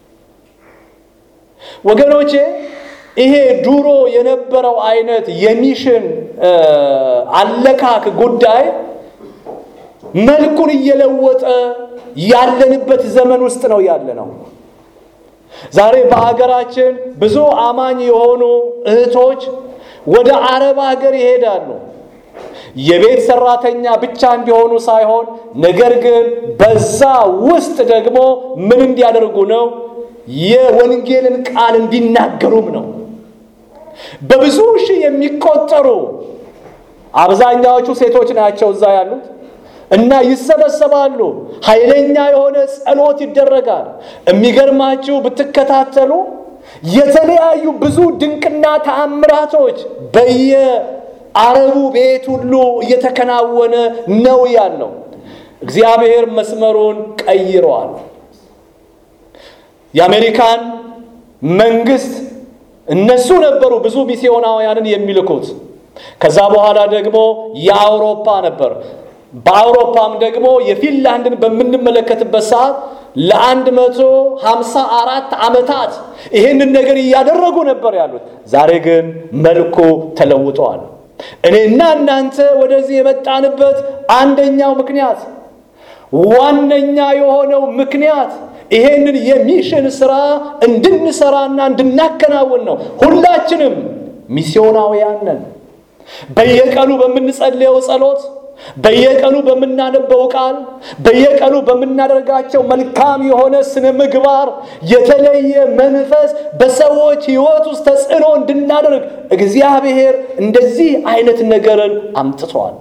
ወገኖቼ ይሄ ድሮ የነበረው አይነት የሚሽን አለካክ ጉዳይ መልኩን እየለወጠ ያለንበት ዘመን ውስጥ ነው ያለ ነው። ዛሬ በሀገራችን ብዙ አማኝ የሆኑ እህቶች ወደ አረብ ሀገር ይሄዳሉ። የቤት ሰራተኛ ብቻ እንዲሆኑ ሳይሆን ነገር ግን በዛ ውስጥ ደግሞ ምን እንዲያደርጉ ነው? የወንጌልን ቃል እንዲናገሩም ነው። በብዙ ሺህ የሚቆጠሩ አብዛኛዎቹ ሴቶች ናቸው እዛ ያሉት እና ይሰበሰባሉ። ኃይለኛ የሆነ ጸሎት ይደረጋል። የሚገርማችሁ ብትከታተሉ የተለያዩ ብዙ ድንቅና ተአምራቶች በየአረቡ ቤት ሁሉ እየተከናወነ ነው ያለው። እግዚአብሔር መስመሩን ቀይረዋል። የአሜሪካን መንግስት እነሱ ነበሩ ብዙ ሚስዮናውያንን የሚልኩት። ከዛ በኋላ ደግሞ የአውሮፓ ነበር። በአውሮፓም ደግሞ የፊንላንድን በምንመለከትበት ሰዓት ለአንድ መቶ ሃምሳ አራት ዓመታት ይህንን ነገር እያደረጉ ነበር ያሉት። ዛሬ ግን መልኩ ተለውጠዋል። እኔና እናንተ ወደዚህ የመጣንበት አንደኛው ምክንያት ዋነኛ የሆነው ምክንያት ይሄንን የሚሽን ስራ እንድንሰራና እንድናከናውን ነው። ሁላችንም ሚስዮናውያን ነን። በየቀኑ በምንጸልየው ጸሎት፣ በየቀኑ በምናነበው ቃል፣ በየቀኑ በምናደርጋቸው መልካም የሆነ ስነ ምግባር የተለየ መንፈስ በሰዎች ሕይወት ውስጥ ተጽዕኖ እንድናደርግ እግዚአብሔር እንደዚህ አይነት ነገርን አምጥቷል።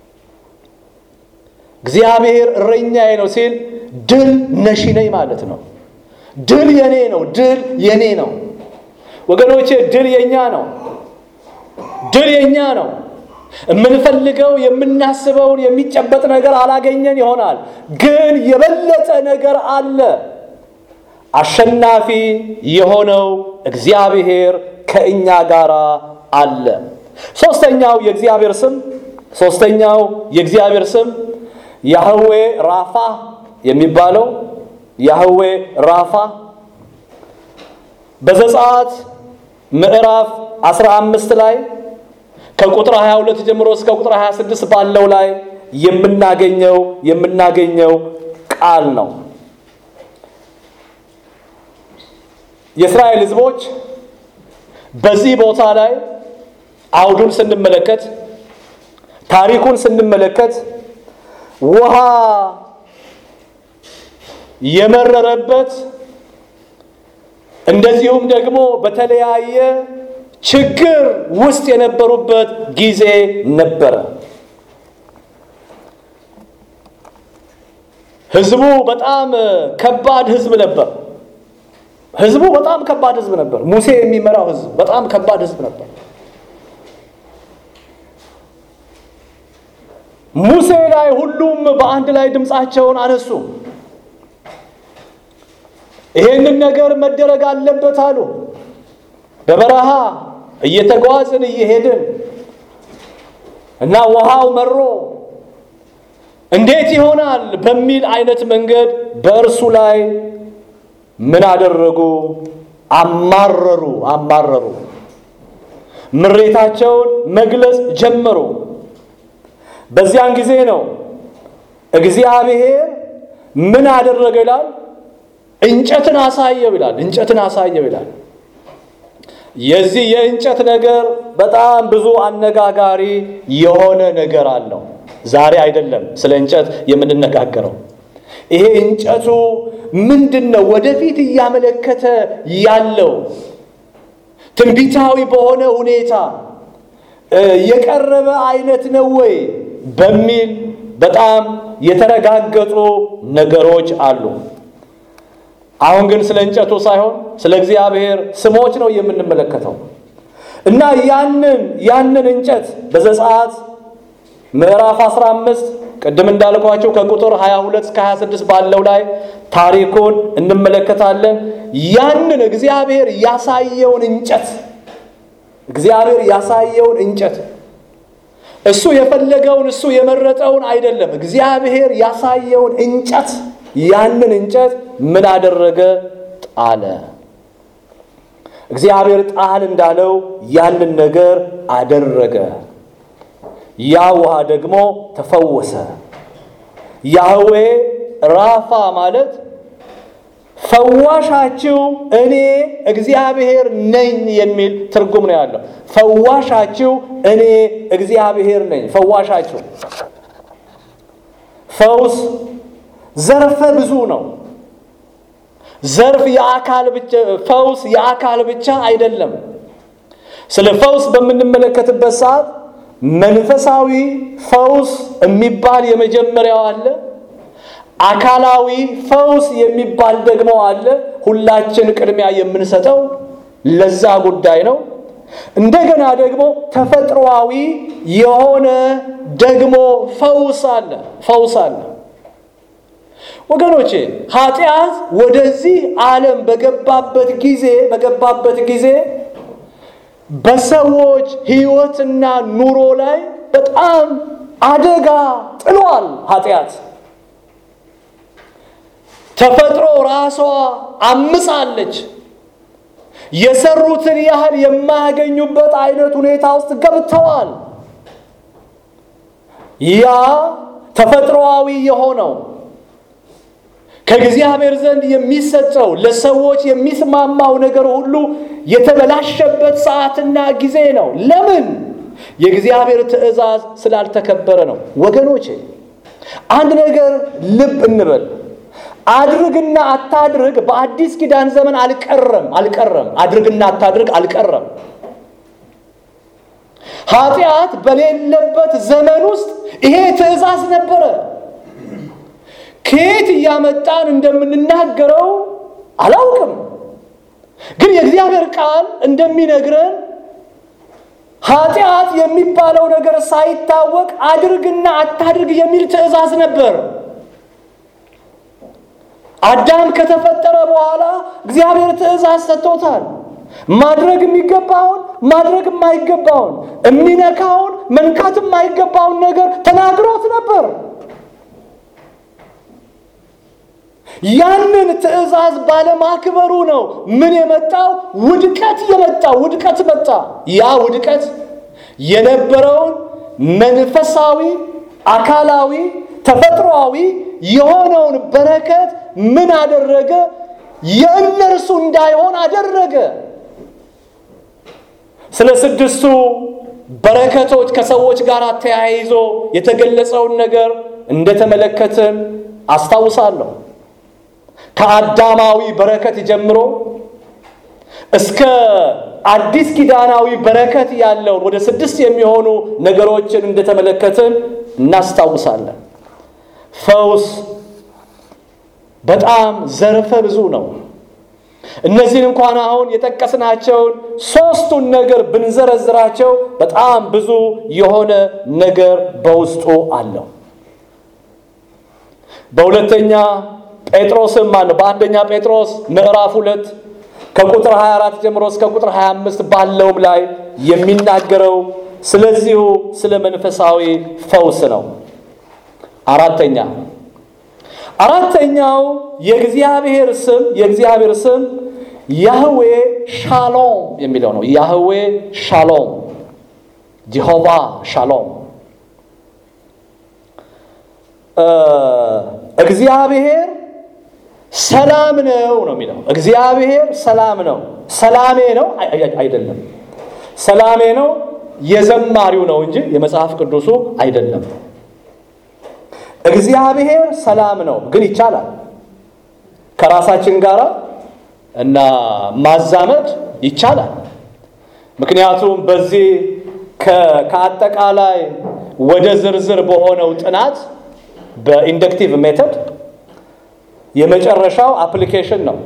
እግዚአብሔር እረኛዬ ነው ሲል ድል ነሺ ነኝ ማለት ነው። ድል የኔ ነው። ድል የኔ ነው ወገኖቼ፣ ድል የኛ ነው። ድል የኛ ነው። የምንፈልገው የምናስበውን የሚጨበጥ ነገር አላገኘን ይሆናል፣ ግን የበለጠ ነገር አለ። አሸናፊ የሆነው እግዚአብሔር ከእኛ ጋር አለ። ሶስተኛው የእግዚአብሔር ስም ሶስተኛው የእግዚአብሔር ስም ያህዌ ራፋ የሚባለው ያህዌ ራፋ በዘጸአት ምዕራፍ 15 ላይ ከቁጥር 22 ጀምሮ እስከ ቁጥር 26 ባለው ላይ የምናገኘው የምናገኘው ቃል ነው። የእስራኤል ሕዝቦች በዚህ ቦታ ላይ አውዱን ስንመለከት ታሪኩን ስንመለከት ውሃ የመረረበት እንደዚሁም ደግሞ በተለያየ ችግር ውስጥ የነበሩበት ጊዜ ነበረ። ህዝቡ በጣም ከባድ ህዝብ ነበር። ህዝቡ በጣም ከባድ ህዝብ ነበር። ሙሴ የሚመራው ህዝብ በጣም ከባድ ህዝብ ነበር። ሙሴ ላይ ሁሉም በአንድ ላይ ድምፃቸውን አነሱ። ይሄንን ነገር መደረግ አለበት አሉ። በበረሃ እየተጓዝን እየሄድን እና ውሃው መሮ እንዴት ይሆናል በሚል አይነት መንገድ በእርሱ ላይ ምን አደረጉ? አማረሩ አማረሩ። ምሬታቸውን መግለጽ ጀመሩ። በዚያን ጊዜ ነው እግዚአብሔር ምን አደረገ ይላል? እንጨትን አሳየው ይላል። እንጨትን አሳየው ይላል። የዚህ የእንጨት ነገር በጣም ብዙ አነጋጋሪ የሆነ ነገር አለው። ዛሬ አይደለም ስለ እንጨት የምንነጋገረው። ይሄ እንጨቱ ምንድን ነው ወደፊት እያመለከተ ያለው ትንቢታዊ በሆነ ሁኔታ የቀረበ አይነት ነው ወይ በሚል በጣም የተረጋገጡ ነገሮች አሉ። አሁን ግን ስለ እንጨቱ ሳይሆን ስለ እግዚአብሔር ስሞች ነው የምንመለከተው እና ያንን ያንን እንጨት በዘጸአት ምዕራፍ 15 ቅድም እንዳልኳቸው ከቁጥር 22 እስከ 26 ባለው ላይ ታሪኩን እንመለከታለን። ያንን እግዚአብሔር ያሳየውን እንጨት እግዚአብሔር ያሳየውን እንጨት እሱ የፈለገውን እሱ የመረጠውን አይደለም። እግዚአብሔር ያሳየውን እንጨት ያንን እንጨት ምን አደረገ? ጣለ። እግዚአብሔር ጣል እንዳለው ያንን ነገር አደረገ። ያ ውሃ ደግሞ ተፈወሰ። ያህዌ ራፋ ማለት ፈዋሻችሁ እኔ እግዚአብሔር ነኝ የሚል ትርጉም ነው ያለው። ፈዋሻችሁ እኔ እግዚአብሔር ነኝ። ፈዋሻችሁ ፈውስ ዘርፈ ብዙ ነው። ዘርፍ የአካል ብቻ ፈውስ የአካል ብቻ አይደለም። ስለ ፈውስ በምንመለከትበት ሰዓት መንፈሳዊ ፈውስ የሚባል የመጀመሪያው አለ። አካላዊ ፈውስ የሚባል ደግሞ አለ። ሁላችን ቅድሚያ የምንሰጠው ለዛ ጉዳይ ነው። እንደገና ደግሞ ተፈጥሮአዊ የሆነ ደግሞ ፈውስ አለ ፈውስ አለ። ወገኖቼ ኃጢአት ወደዚህ ዓለም በገባበት ጊዜ በገባበት ጊዜ በሰዎች ሕይወትና ኑሮ ላይ በጣም አደጋ ጥሏል። ኃጢአት ተፈጥሮ ራሷ አምሳለች። የሰሩትን ያህል የማያገኙበት አይነት ሁኔታ ውስጥ ገብተዋል። ያ ተፈጥሮአዊ የሆነው ከእግዚአብሔር ዘንድ የሚሰጠው ለሰዎች የሚስማማው ነገር ሁሉ የተበላሸበት ሰዓትና ጊዜ ነው። ለምን? የእግዚአብሔር ትእዛዝ ስላልተከበረ ነው። ወገኖቼ አንድ ነገር ልብ እንበል። አድርግና አታድርግ በአዲስ ኪዳን ዘመን አልቀረም አልቀረም። አድርግና አታድርግ አልቀረም። ኃጢአት በሌለበት ዘመን ውስጥ ይሄ ትእዛዝ ነበረ። ከየት እያመጣን እንደምንናገረው አላውቅም፣ ግን የእግዚአብሔር ቃል እንደሚነግረን ኃጢአት የሚባለው ነገር ሳይታወቅ አድርግና አታድርግ የሚል ትእዛዝ ነበር። አዳም ከተፈጠረ በኋላ እግዚአብሔር ትእዛዝ ሰጥቶታል። ማድረግ የሚገባውን ማድረግ የማይገባውን የሚነካውን መንካት የማይገባውን ነገር ተናግሮት ነበር። ያንን ትእዛዝ ባለማክበሩ ነው ምን የመጣው ውድቀት የመጣው ውድቀት መጣ። ያ ውድቀት የነበረውን መንፈሳዊ፣ አካላዊ፣ ተፈጥሮአዊ የሆነውን በረከት ምን አደረገ? የእነርሱ እንዳይሆን አደረገ። ስለ ስድስቱ በረከቶች ከሰዎች ጋር ተያይዞ የተገለጸውን ነገር እንደተመለከትን አስታውሳለሁ። ከአዳማዊ በረከት ጀምሮ እስከ አዲስ ኪዳናዊ በረከት ያለውን ወደ ስድስት የሚሆኑ ነገሮችን እንደተመለከትን እናስታውሳለን። ፈውስ በጣም ዘርፈ ብዙ ነው። እነዚህን እንኳን አሁን የጠቀስናቸውን ሶስቱን ነገር ብንዘረዝራቸው በጣም ብዙ የሆነ ነገር በውስጡ አለው። በሁለተኛ ጴጥሮስም ማነው በአንደኛ ጴጥሮስ ምዕራፍ ሁለት ከቁጥር 24 ጀምሮ እስከ ቁጥር 25 ባለውም ላይ የሚናገረው ስለዚሁ ስለ መንፈሳዊ ፈውስ ነው። አራተኛ አራተኛው የእግዚአብሔር ስም የእግዚአብሔር ስም ያህዌ ሻሎም የሚለው ነው። ያህዌ ሻሎም፣ ጀሆቫ ሻሎም። እግዚአብሔር ሰላም ነው ነው የሚለው። እግዚአብሔር ሰላም ነው። ሰላሜ ነው አይደለም። ሰላሜ ነው የዘማሪው ነው እንጂ የመጽሐፍ ቅዱሱ አይደለም። እግዚአብሔር ሰላም ነው፣ ግን ይቻላል ከራሳችን ጋር እና ማዛመድ ይቻላል። ምክንያቱም በዚህ ከአጠቃላይ ወደ ዝርዝር በሆነው ጥናት በኢንደክቲቭ ሜተድ የመጨረሻው አፕሊኬሽን ነው፣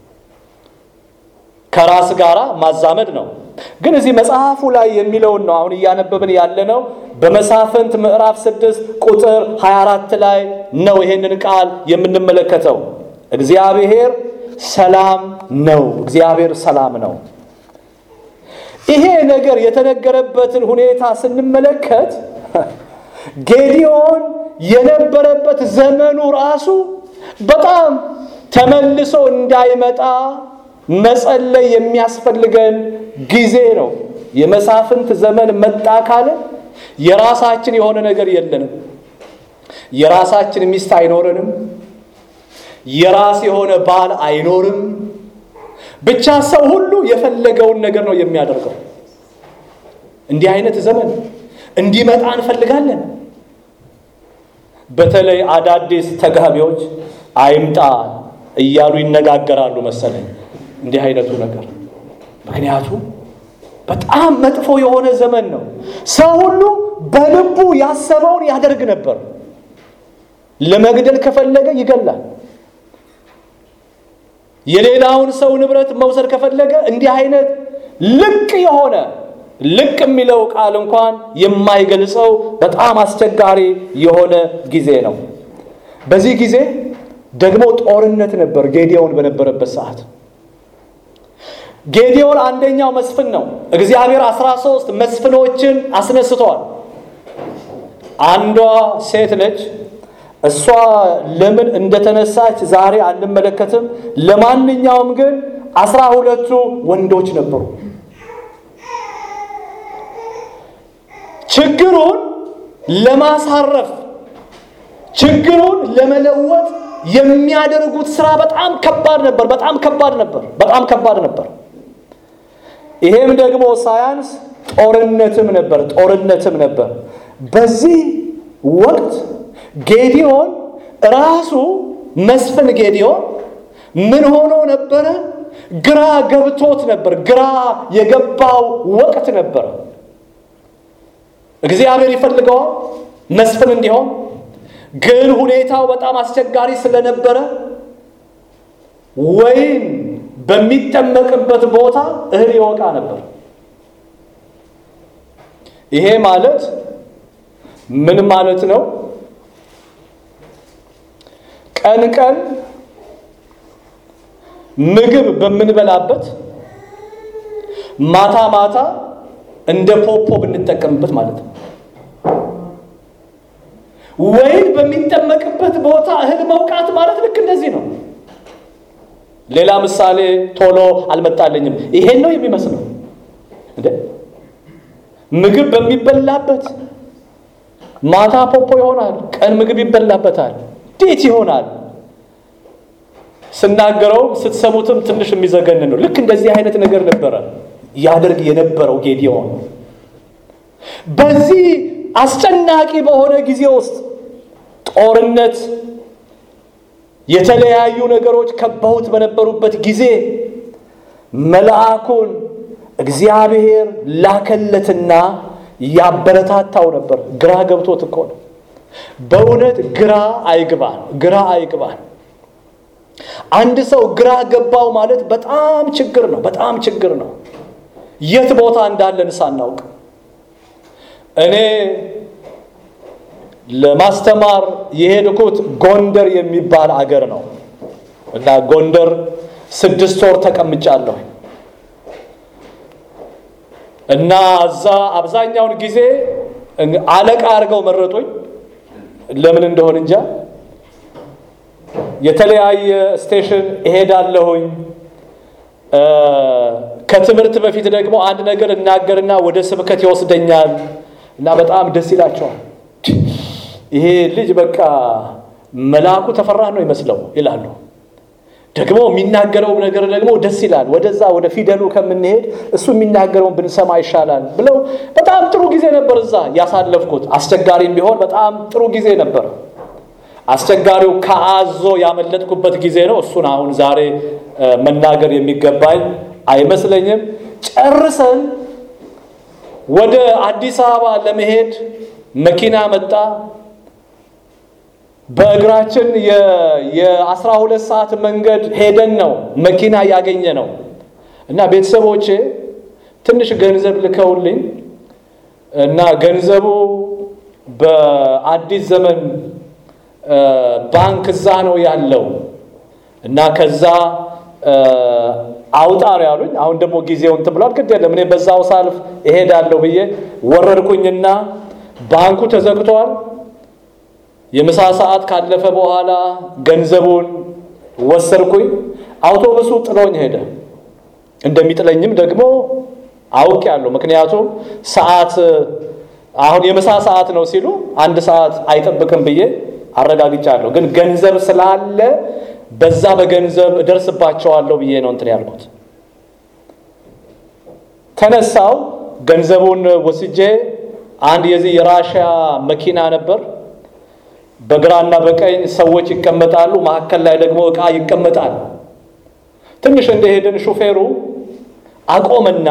ከራስ ጋራ ማዛመድ ነው። ግን እዚህ መጽሐፉ ላይ የሚለውን ነው አሁን እያነበብን ያለነው። በመሳፍንት ምዕራፍ 6 ቁጥር 24 ላይ ነው ይሄንን ቃል የምንመለከተው። እግዚአብሔር ሰላም ነው። እግዚአብሔር ሰላም ነው። ይሄ ነገር የተነገረበትን ሁኔታ ስንመለከት ጌዲዮን የነበረበት ዘመኑ ራሱ በጣም ተመልሶ እንዳይመጣ መጸለይ የሚያስፈልገን ጊዜ ነው። የመሳፍንት ዘመን መጣ ካለ የራሳችን የሆነ ነገር የለንም። የራሳችን ሚስት አይኖረንም። የራስ የሆነ ባል አይኖርም። ብቻ ሰው ሁሉ የፈለገውን ነገር ነው የሚያደርገው። እንዲህ አይነት ዘመን እንዲመጣ እንፈልጋለን። በተለይ አዳዲስ ተጋቢዎች አይምጣ እያሉ ይነጋገራሉ መሰለኝ እንዲህ አይነቱ ነገር። ምክንያቱም በጣም መጥፎ የሆነ ዘመን ነው። ሰው ሁሉ በልቡ ያሰበውን ያደርግ ነበር። ለመግደል ከፈለገ ይገላል። የሌላውን ሰው ንብረት መውሰድ ከፈለገ እንዲህ አይነት ልቅ የሆነ ልቅ የሚለው ቃል እንኳን የማይገልጸው በጣም አስቸጋሪ የሆነ ጊዜ ነው። በዚህ ጊዜ ደግሞ ጦርነት ነበር። ጌዲዮን በነበረበት ሰዓት ጌዲዮን አንደኛው መስፍን ነው። እግዚአብሔር አስራ ሦስት መስፍኖችን አስነስተዋል። አንዷ ሴት ነች። እሷ ለምን እንደተነሳች ዛሬ አንመለከትም። ለማንኛውም ግን አስራ ሁለቱ ወንዶች ነበሩ። ችግሩን ለማሳረፍ ችግሩን ለመለወጥ የሚያደርጉት ስራ በጣም ከባድ ነበር። በጣም ከባድ ነበር። በጣም ከባድ ነበር። ይሄም ደግሞ ሳያንስ ጦርነትም ነበር። ጦርነትም ነበር። በዚህ ወቅት ጌዲዮን ራሱ መስፍን ጌዲዮን ምን ሆኖ ነበረ? ግራ ገብቶት ነበር። ግራ የገባው ወቅት ነበረ። እግዚአብሔር ይፈልገዋል መስፍን እንዲሆን፣ ግን ሁኔታው በጣም አስቸጋሪ ስለነበረ ወይን በሚጠመቅበት ቦታ እህል ይወቃ ነበር። ይሄ ማለት ምን ማለት ነው? ቀን ቀን ምግብ በምንበላበት ማታ ማታ እንደ ፖፖ ብንጠቀምበት ማለት ነው። ወይን በሚጠመቅበት ቦታ እህል መውቃት ማለት ልክ እንደዚህ ነው። ሌላ ምሳሌ ቶሎ አልመጣልኝም። ይሄን ነው የሚመስለው እንዴ? ምግብ በሚበላበት ማታ ፖፖ ይሆናል፣ ቀን ምግብ ይበላበታል። እንዴት ይሆናል? ስናገረው ስትሰሙትም ትንሽ የሚዘገን ነው። ልክ እንደዚህ አይነት ነገር ነበረ ያደርግ የነበረው ጌዲዮን። በዚህ አስጨናቂ በሆነ ጊዜ ውስጥ ጦርነት፣ የተለያዩ ነገሮች ከበውት በነበሩበት ጊዜ መልአኩን እግዚአብሔር ላከለትና ያበረታታው ነበር። ግራ ገብቶት እኮ ነው። በእውነት ግራ አይግባን፣ ግራ አይግባን። አንድ ሰው ግራ ገባው ማለት በጣም ችግር ነው፣ በጣም ችግር ነው። የት ቦታ እንዳለን ሳናውቅ እኔ ለማስተማር የሄድኩት ጎንደር የሚባል አገር ነው እና ጎንደር ስድስት ወር ተቀምጫለሁ እና እዛ አብዛኛውን ጊዜ አለቃ አድርገው መረጡኝ። ለምን እንደሆን እንጃ። የተለያየ ስቴሽን እሄዳለሁኝ። ከትምህርት በፊት ደግሞ አንድ ነገር እናገርና ወደ ስብከት ይወስደኛል እና በጣም ደስ ይላቸዋል። ይሄ ልጅ በቃ መልአኩ ተፈራ ነው ይመስለው ይላሉ። ደግሞ የሚናገረው ነገር ደግሞ ደስ ይላል። ወደዛ ወደ ፊደሉ ከምንሄድ እሱ የሚናገረውን ብንሰማ ይሻላል ብለው በጣም ጥሩ ጊዜ ነበር እዛ ያሳለፍኩት። አስቸጋሪም ቢሆን በጣም ጥሩ ጊዜ ነበር አስቸጋሪው ከአዞ ያመለጥኩበት ጊዜ ነው። እሱን አሁን ዛሬ መናገር የሚገባኝ አይመስለኝም። ጨርሰን ወደ አዲስ አበባ ለመሄድ መኪና መጣ። በእግራችን የአስራ ሁለት ሰዓት መንገድ ሄደን ነው መኪና ያገኘ ነው እና ቤተሰቦቼ ትንሽ ገንዘብ ልከውልኝ እና ገንዘቡ በአዲስ ዘመን ባንክ እዛ ነው ያለው እና ከዛ አውጣ ነው ያሉኝ። አሁን ደግሞ ጊዜው እንትን ብሏል። ግድ የለም እኔ በዛው ሳልፍ እሄዳለሁ ብዬ ወረድኩኝና ባንኩ ተዘግቷል። የምሳ ሰዓት ካለፈ በኋላ ገንዘቡን ወሰድኩኝ። አውቶቡሱ ጥሎኝ ሄደ። እንደሚጥለኝም ደግሞ አውቄያለሁ። ምክንያቱም ሰዓት አሁን የምሳ ሰዓት ነው ሲሉ አንድ ሰዓት አይጠብቅም ብዬ አረጋግጫለሁ። ግን ገንዘብ ስላለ በዛ በገንዘብ እደርስባቸዋለሁ ብዬ ነው እንትን ያልኩት። ተነሳው ገንዘቡን ወስጄ አንድ የዚህ የራሽያ መኪና ነበር። በግራና በቀኝ ሰዎች ይቀመጣሉ፣ መካከል ላይ ደግሞ ዕቃ ይቀመጣል። ትንሽ እንደሄድን ሹፌሩ አቆምና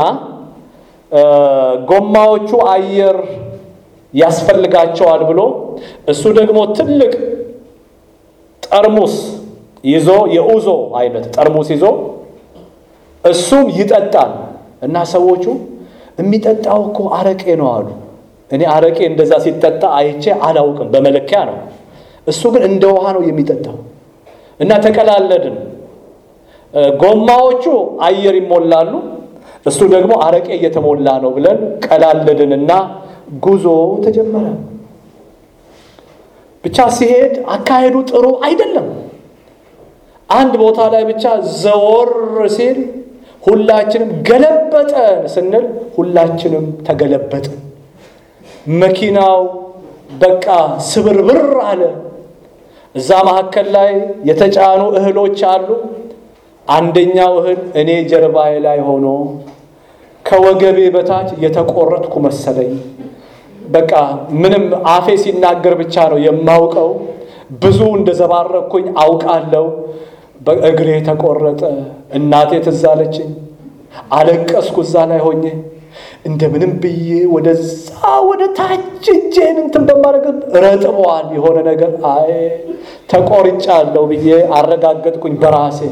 ጎማዎቹ አየር ያስፈልጋቸዋል ብሎ እሱ ደግሞ ትልቅ ጠርሙስ ይዞ የኡዞ አይነት ጠርሙስ ይዞ እሱም ይጠጣል እና ሰዎቹ የሚጠጣው እኮ አረቄ ነው አሉ። እኔ አረቄ እንደዛ ሲጠጣ አይቼ አላውቅም፣ በመለኪያ ነው። እሱ ግን እንደ ውሃ ነው የሚጠጣው እና ተቀላለድን። ጎማዎቹ አየር ይሞላሉ፣ እሱ ደግሞ አረቄ እየተሞላ ነው ብለን ቀላለድንና ጉዞ ተጀመረ። ብቻ ሲሄድ አካሄዱ ጥሩ አይደለም። አንድ ቦታ ላይ ብቻ ዘወር ሲል ሁላችንም ገለበጠን ስንል ሁላችንም ተገለበጥን። መኪናው በቃ ስብርብር አለ። እዛ መካከል ላይ የተጫኑ እህሎች አሉ። አንደኛው እህል እኔ ጀርባዬ ላይ ሆኖ ከወገቤ በታች የተቆረጥኩ መሰለኝ። በቃ ምንም አፌ ሲናገር ብቻ ነው የማውቀው። ብዙ እንደዘባረኩኝ አውቃለሁ። በእግሬ ተቆረጠ። እናቴ ትዝ አለችኝ። አለቀስኩ እዛ ላይ ሆኜ እንደምንም ብዬ ወደዛ ወደ ታች እጄን እንትን በማድረግ ረጥበዋል የሆነ ነገር። አይ ተቆርጫለሁ ብዬ አረጋገጥኩኝ በራሴ።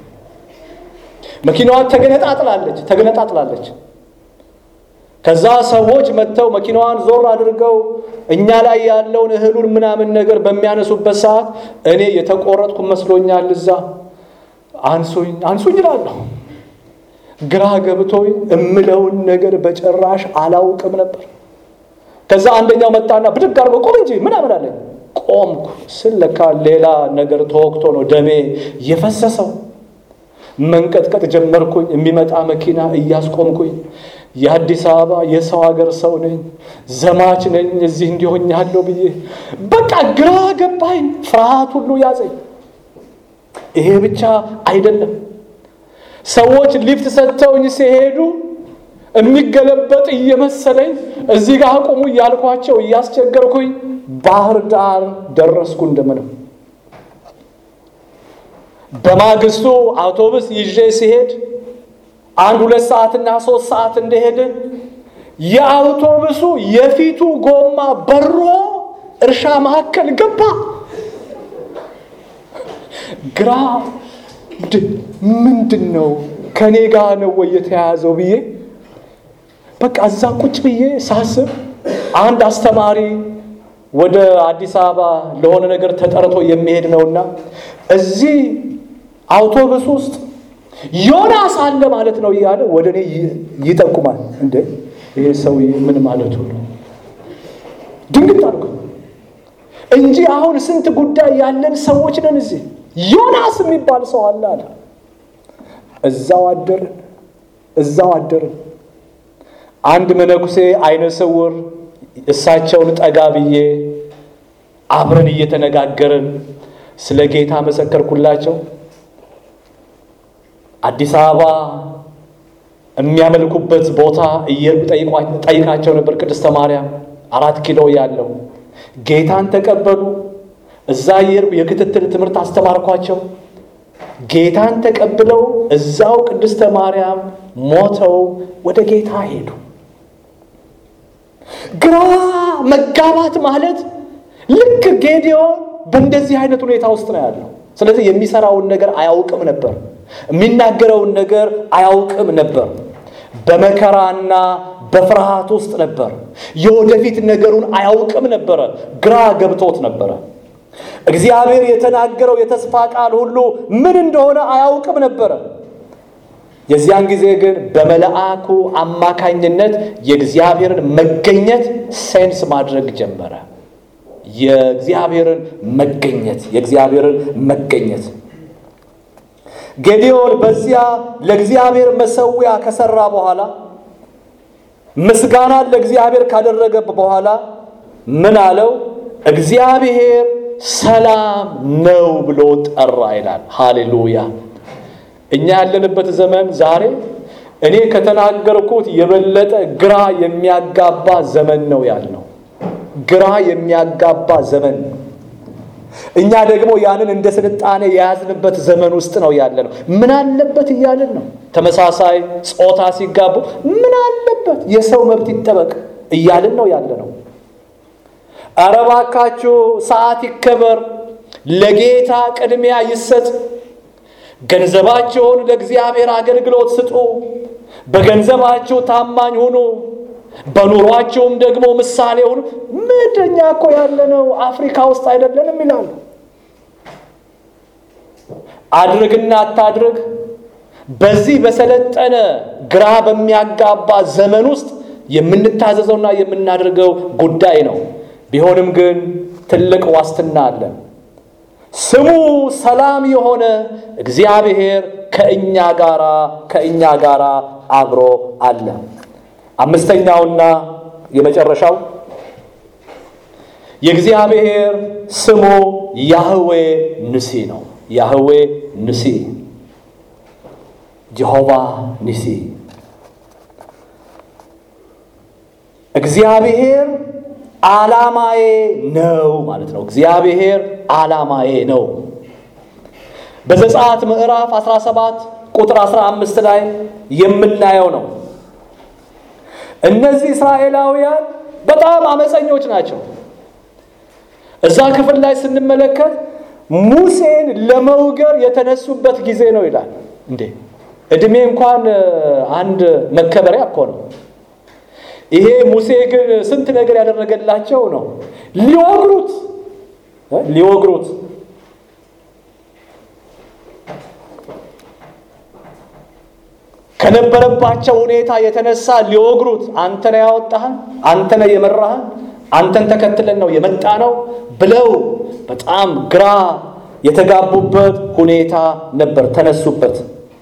መኪናዋ ተገነጣጥላለች ተገነጣጥላለች። ከዛ ሰዎች መጥተው መኪናዋን ዞር አድርገው እኛ ላይ ያለውን እህሉን ምናምን ነገር በሚያነሱበት ሰዓት እኔ የተቆረጥኩ መስሎኛል። እዛ አንሱኝ አንሱኝ እላለሁ። ግራ ገብቶኝ እምለውን ነገር በጭራሽ አላውቅም ነበር። ከዛ አንደኛው መጣና ብድግ አድርጎ ቆም እንጂ ምናምን አለኝ። ቆምኩ ስል ለካ ሌላ ነገር ተወቅቶ ነው ደሜ የፈሰሰው። መንቀጥቀጥ ጀመርኩኝ። የሚመጣ መኪና እያስቆምኩኝ የአዲስ አበባ የሰው ሀገር ሰው ነኝ፣ ዘማች ነኝ፣ እዚህ እንዲሆኛለሁ ብዬ በቃ ግራ ገባኝ። ፍርሃት ሁሉ ያዘኝ። ይሄ ብቻ አይደለም። ሰዎች ሊፍት ሰጥተውኝ ሲሄዱ የሚገለበጥ እየመሰለኝ እዚህ ጋር አቁሙ እያልኳቸው እያስቸገርኩኝ ባህር ዳር ደረስኩ እንደምንም። በማግስቱ አውቶቡስ ይዤ ሲሄድ አንድ ሁለት ሰዓትና ሶስት ሰዓት እንደሄድን የአውቶቡሱ የፊቱ ጎማ በሮ እርሻ መካከል ገባ። ግራ ምንድን ነው ከኔ ጋር ነው ወይ የተያያዘው ብዬ በቃ እዛ ቁጭ ብዬ ሳስብ አንድ አስተማሪ ወደ አዲስ አበባ ለሆነ ነገር ተጠርቶ የሚሄድ ነውና እዚህ አውቶቡስ ውስጥ ዮናስ አለ ማለት ነው እያለ ወደ እኔ ይጠቁማል። እንደ ይሄ ሰውዬ ምን ማለቱ ነው? ድንግጥ አልኩ እንጂ አሁን ስንት ጉዳይ ያለን ሰዎች ነን። እዚህ ዮናስ የሚባል ሰው አለ አለ። እዛው አደርን፣ እዛው አደርን። አንድ መነኩሴ አይነ ስውር እሳቸውን ጠጋ ብዬ አብረን እየተነጋገርን ስለ ጌታ መሰከርኩላቸው። አዲስ አበባ የሚያመልኩበት ቦታ ጠይቃቸው ነበር። ቅድስተ ማርያም አራት ኪሎ ያለው ጌታን ተቀበሉ። እዛ የሄድኩ የክትትል ትምህርት አስተማርኳቸው። ጌታን ተቀብለው እዛው ቅድስተ ማርያም ሞተው ወደ ጌታ ሄዱ። ግራ መጋባት ማለት ልክ ጌዲዮን በእንደዚህ አይነት ሁኔታ ውስጥ ነው ያለው። ስለዚህ የሚሰራውን ነገር አያውቅም ነበር፣ የሚናገረውን ነገር አያውቅም ነበር። በመከራና በፍርሃት ውስጥ ነበር። የወደፊት ነገሩን አያውቅም ነበረ። ግራ ገብቶት ነበረ። እግዚአብሔር የተናገረው የተስፋ ቃል ሁሉ ምን እንደሆነ አያውቅም ነበረ። የዚያን ጊዜ ግን በመልአኩ አማካኝነት የእግዚአብሔርን መገኘት ሴንስ ማድረግ ጀመረ። የእግዚአብሔርን መገኘት የእግዚአብሔርን መገኘት ጌዲዮን በዚያ ለእግዚአብሔር መሰዊያ ከሰራ በኋላ ምስጋናን ለእግዚአብሔር ካደረገ በኋላ ምን አለው? እግዚአብሔር ሰላም ነው ብሎ ጠራ ይላል። ሃሌሉያ! እኛ ያለንበት ዘመን ዛሬ እኔ ከተናገርኩት የበለጠ ግራ የሚያጋባ ዘመን ነው ያልነው። ግራ የሚያጋባ ዘመን ነው። እኛ ደግሞ ያንን እንደ ስልጣኔ የያዝንበት ዘመን ውስጥ ነው ያለ ነው። ምን አለበት እያልን ነው። ተመሳሳይ ጾታ ሲጋቡ ምን አለበት የሰው መብት ይጠበቅ እያልን ነው ያለ ነው። ኧረ እባካችሁ ሰዓት ይከበር፣ ለጌታ ቅድሚያ ይሰጥ፣ ገንዘባቸውን ለእግዚአብሔር አገልግሎት ስጡ፣ በገንዘባችሁ ታማኝ ሁኑ፣ በኑሯቸውም ደግሞ ምሳሌ ሁኑ። ምንድኛ እኮ ያለነው አፍሪካ ውስጥ አይደለንም ይላሉ። አድርግና አታድርግ በዚህ በሰለጠነ ግራ በሚያጋባ ዘመን ውስጥ የምንታዘዘውና የምናደርገው ጉዳይ ነው። ቢሆንም ግን ትልቅ ዋስትና አለን። ስሙ ሰላም የሆነ እግዚአብሔር ከእኛ ጋራ ከእኛ ጋራ አብሮ አለ። አምስተኛውና የመጨረሻው የእግዚአብሔር ስሙ ያህዌ ንሲ ነው። ያህዌ ንሲ፣ ጀሆቫ ንሲ። እግዚአብሔር ዓላማዬ ነው ማለት ነው። እግዚአብሔር ዓላማዬ ነው። በዘጸአት ምዕራፍ 17 ቁጥር 15 ላይ የምናየው ነው። እነዚህ እስራኤላውያን በጣም አመፀኞች ናቸው። እዛ ክፍል ላይ ስንመለከት ሙሴን ለመውገር የተነሱበት ጊዜ ነው ይላል። እንዴ እድሜ እንኳን አንድ መከበሪያ እኮ ነው። ይሄ ሙሴ ግን ስንት ነገር ያደረገላቸው ነው። ሊወግሩት ሊወግሩት ከነበረባቸው ሁኔታ የተነሳ ሊወግሩት አንተ ነህ ያወጣህን፣ አንተ ነህ የመራህን፣ አንተን ተከትለን ነው የመጣ ነው ብለው በጣም ግራ የተጋቡበት ሁኔታ ነበር። ተነሱበት።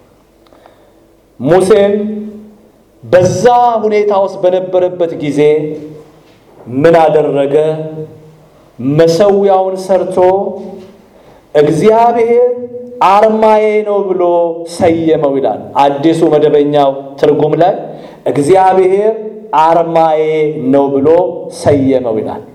ሙሴን በዛ ሁኔታ ውስጥ በነበረበት ጊዜ ምን አደረገ? መሰዊያውን ሰርቶ እግዚአብሔር አርማዬ ነው ብሎ ሰየመው ይላል። አዲሱ መደበኛው ትርጉም ላይ እግዚአብሔር አርማዬ ነው ብሎ ሰየመው ይላል።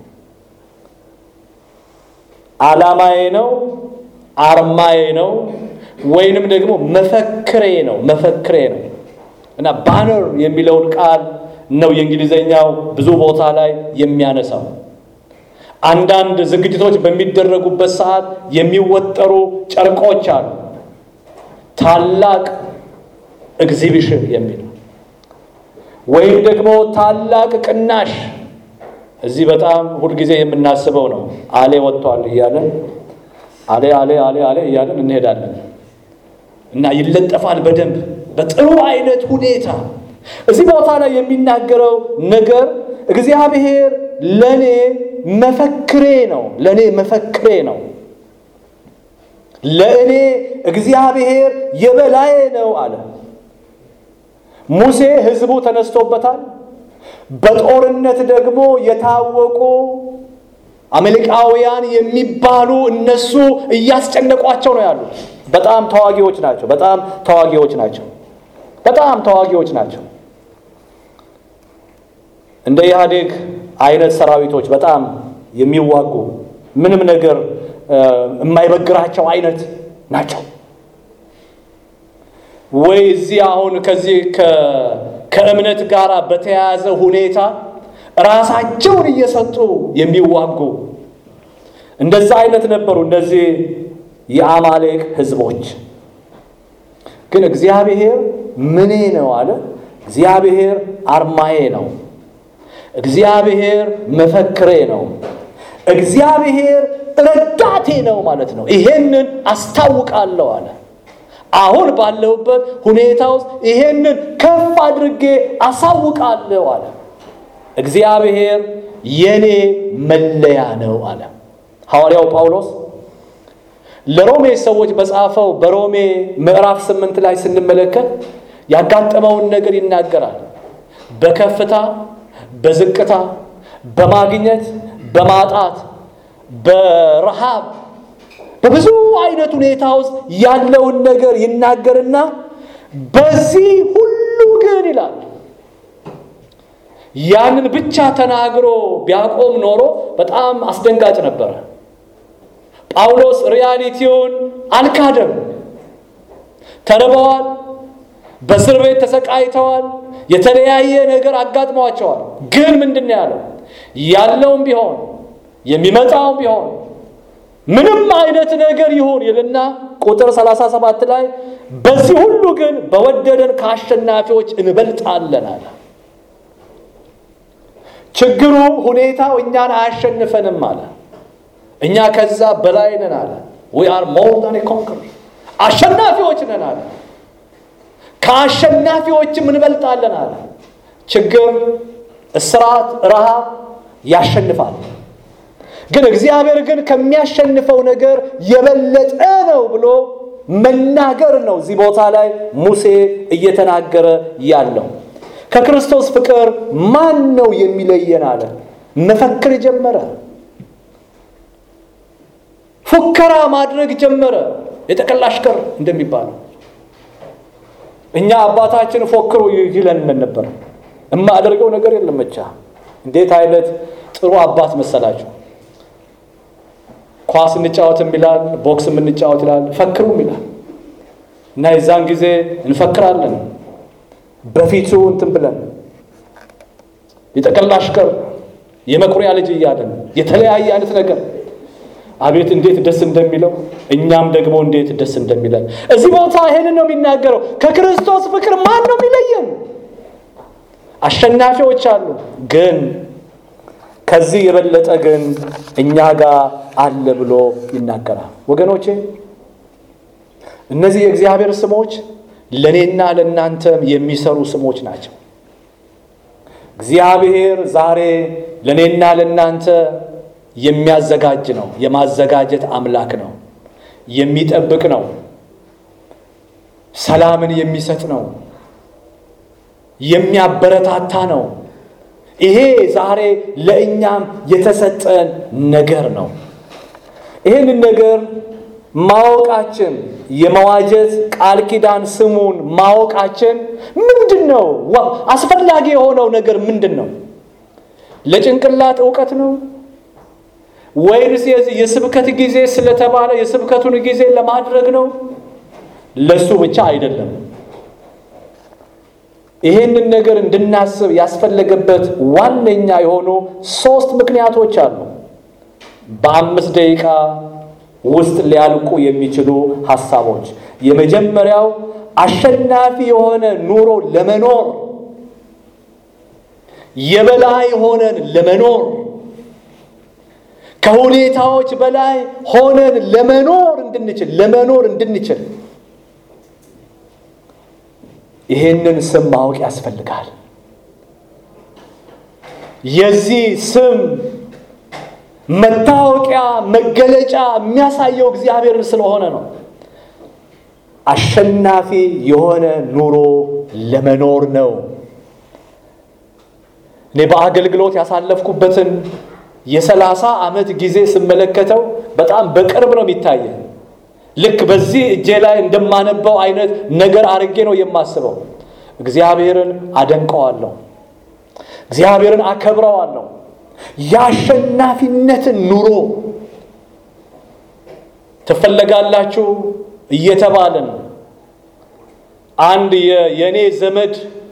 ዓላማዬ ነው፣ አርማዬ ነው፣ ወይንም ደግሞ መፈክሬ ነው መፈክሬ ነው እና ባነር የሚለውን ቃል ነው የእንግሊዘኛው ብዙ ቦታ ላይ የሚያነሳው። አንዳንድ ዝግጅቶች በሚደረጉበት ሰዓት የሚወጠሩ ጨርቆች አሉ። ታላቅ ኤግዚቢሽን የሚል ወይም ደግሞ ታላቅ ቅናሽ። እዚህ በጣም ሁልጊዜ የምናስበው ነው። አሌ ወጥቷል እያለን አሌ አሌ አሌ አሌ እያለን እንሄዳለን እና ይለጠፋል በደንብ በጥሩ አይነት ሁኔታ። እዚህ ቦታ ላይ የሚናገረው ነገር እግዚአብሔር ለኔ መፈክሬ ነው፣ ለኔ መፈክሬ ነው፣ ለእኔ እግዚአብሔር የበላዬ ነው አለ። ሙሴ ሕዝቡ ተነስቶበታል። በጦርነት ደግሞ የታወቁ አሜሪካውያን የሚባሉ እነሱ እያስጨነቋቸው ነው ያሉት። በጣም ተዋጊዎች ናቸው። በጣም ተዋጊዎች ናቸው። በጣም ተዋጊዎች ናቸው። እንደ ኢህአዴግ አይነት ሰራዊቶች በጣም የሚዋጉ ምንም ነገር የማይበግራቸው አይነት ናቸው። ወይ እዚህ አሁን ከዚህ ከእምነት ጋር በተያያዘ ሁኔታ ራሳቸውን እየሰጡ የሚዋጉ እንደዛ አይነት ነበሩ እነዚህ የአማሌቅ ሕዝቦች። ግን እግዚአብሔር ምኔ ነው አለ። እግዚአብሔር አርማዬ ነው። እግዚአብሔር መፈክሬ ነው። እግዚአብሔር ረዳቴ ነው ማለት ነው። ይሄንን አስታውቃለሁ አለ። አሁን ባለሁበት ሁኔታ ውስጥ ይሄንን ከፍ አድርጌ አሳውቃለሁ አለ። እግዚአብሔር የኔ መለያ ነው አለ ሐዋርያው ጳውሎስ ለሮሜ ሰዎች በጻፈው በሮሜ ምዕራፍ ስምንት ላይ ስንመለከት ያጋጠመውን ነገር ይናገራል። በከፍታ በዝቅታ፣ በማግኘት በማጣት፣ በረሃብ በብዙ አይነት ሁኔታ ውስጥ ያለውን ነገር ይናገርና በዚህ ሁሉ ግን ይላል ያንን ብቻ ተናግሮ ቢያቆም ኖሮ በጣም አስደንጋጭ ነበረ። ጳውሎስ ሪያሊቲውን አልካደም። ተርበዋል፣ በእስር ቤት ተሰቃይተዋል፣ የተለያየ ነገር አጋጥሟቸዋል። ግን ምንድን ነው ያለው? ያለውም ቢሆን የሚመጣውም ቢሆን ምንም አይነት ነገር ይሁን ይልና ቁጥር 37 ላይ በዚህ ሁሉ ግን በወደደን ከአሸናፊዎች እንበልጣለን አለ። ችግሩ ሁኔታው እኛን አያሸንፈንም አለ። እኛ ከዛ በላይ ነን አለ። ዊ አር ሞር ዛን ኮንክር አሸናፊዎች ነን አለ። ከአሸናፊዎችም እንበልጣለን አለ። ችግር፣ እስራት፣ ረሃብ ያሸንፋል። ግን እግዚአብሔር ግን ከሚያሸንፈው ነገር የበለጠ ነው ብሎ መናገር ነው እዚህ ቦታ ላይ ሙሴ እየተናገረ ያለው። ከክርስቶስ ፍቅር ማን ነው የሚለየን አለ። መፈክር ጀመረ። ፉከራ ማድረግ ጀመረ። የጠቅላላ አሽከር እንደሚባለው እኛ አባታችን ፎክሩ ይለን ነበር። የማደርገው ነገር የለም ብቻ። እንዴት አይነት ጥሩ አባት መሰላችሁ! ኳስ እንጫወትም ይላል፣ ቦክስ የምንጫወት ይላል፣ ፈክሩም ይላል እና የዛን ጊዜ እንፈክራለን በፊቱ እንትን ብለን የጠቅላላ አሽከር የመኩሪያ ልጅ እያለን የተለያየ አይነት ነገር አቤት እንዴት ደስ እንደሚለው እኛም ደግሞ እንዴት ደስ እንደሚለን እዚህ ቦታ ይሄንን ነው የሚናገረው። ከክርስቶስ ፍቅር ማን ነው የሚለየን? አሸናፊዎች አሉ፣ ግን ከዚህ የበለጠ ግን እኛ ጋር አለ ብሎ ይናገራል። ወገኖቼ እነዚህ የእግዚአብሔር ስሞች ለእኔና ለእናንተም የሚሰሩ ስሞች ናቸው። እግዚአብሔር ዛሬ ለእኔና ለእናንተ የሚያዘጋጅ ነው። የማዘጋጀት አምላክ ነው። የሚጠብቅ ነው። ሰላምን የሚሰጥ ነው። የሚያበረታታ ነው። ይሄ ዛሬ ለእኛም የተሰጠን ነገር ነው። ይህንን ነገር ማወቃችን የመዋጀት ቃል ኪዳን ስሙን ማወቃችን ምንድን ነው? አስፈላጊ የሆነው ነገር ምንድን ነው? ለጭንቅላት እውቀት ነው ወይንስ የስብከት ጊዜ ስለተባለ የስብከቱን ጊዜ ለማድረግ ነው? ለሱ ብቻ አይደለም። ይህንን ነገር እንድናስብ ያስፈለገበት ዋነኛ የሆኑ ሶስት ምክንያቶች አሉ። በአምስት ደቂቃ ውስጥ ሊያልቁ የሚችሉ ሀሳቦች። የመጀመሪያው አሸናፊ የሆነ ኑሮ ለመኖር የበላይ ሆነን ለመኖር ከሁኔታዎች በላይ ሆነን ለመኖር እንድንችል ለመኖር እንድንችል ይሄንን ስም ማወቅ ያስፈልጋል። የዚህ ስም መታወቂያ መገለጫ የሚያሳየው እግዚአብሔርን ስለሆነ ነው። አሸናፊ የሆነ ኑሮ ለመኖር ነው። እኔ በአገልግሎት ያሳለፍኩበትን የሰላሳ ዓመት ጊዜ ስመለከተው በጣም በቅርብ ነው የሚታየን። ልክ በዚህ እጄ ላይ እንደማነበው አይነት ነገር አድርጌ ነው የማስበው። እግዚአብሔርን አደንቀዋለሁ፣ እግዚአብሔርን አከብረዋለሁ። የአሸናፊነትን ኑሮ ትፈለጋላችሁ እየተባልን አንድ የእኔ ዘመድ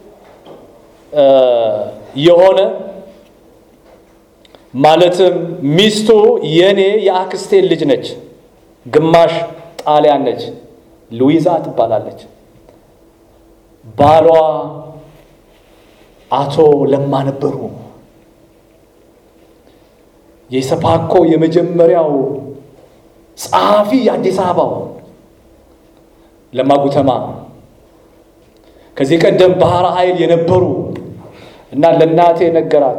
የሆነ ማለትም ሚስቱ የኔ የአክስቴ ልጅ ነች። ግማሽ ጣሊያን ነች። ሉዊዛ ትባላለች። ባሏ አቶ ለማ ነበሩ። የሰፓኮ የመጀመሪያው ጸሐፊ የአዲስ አበባው ለማ ጉተማ ከዚህ ቀደም ባህር ኃይል የነበሩ እና ለእናቴ ነገራት።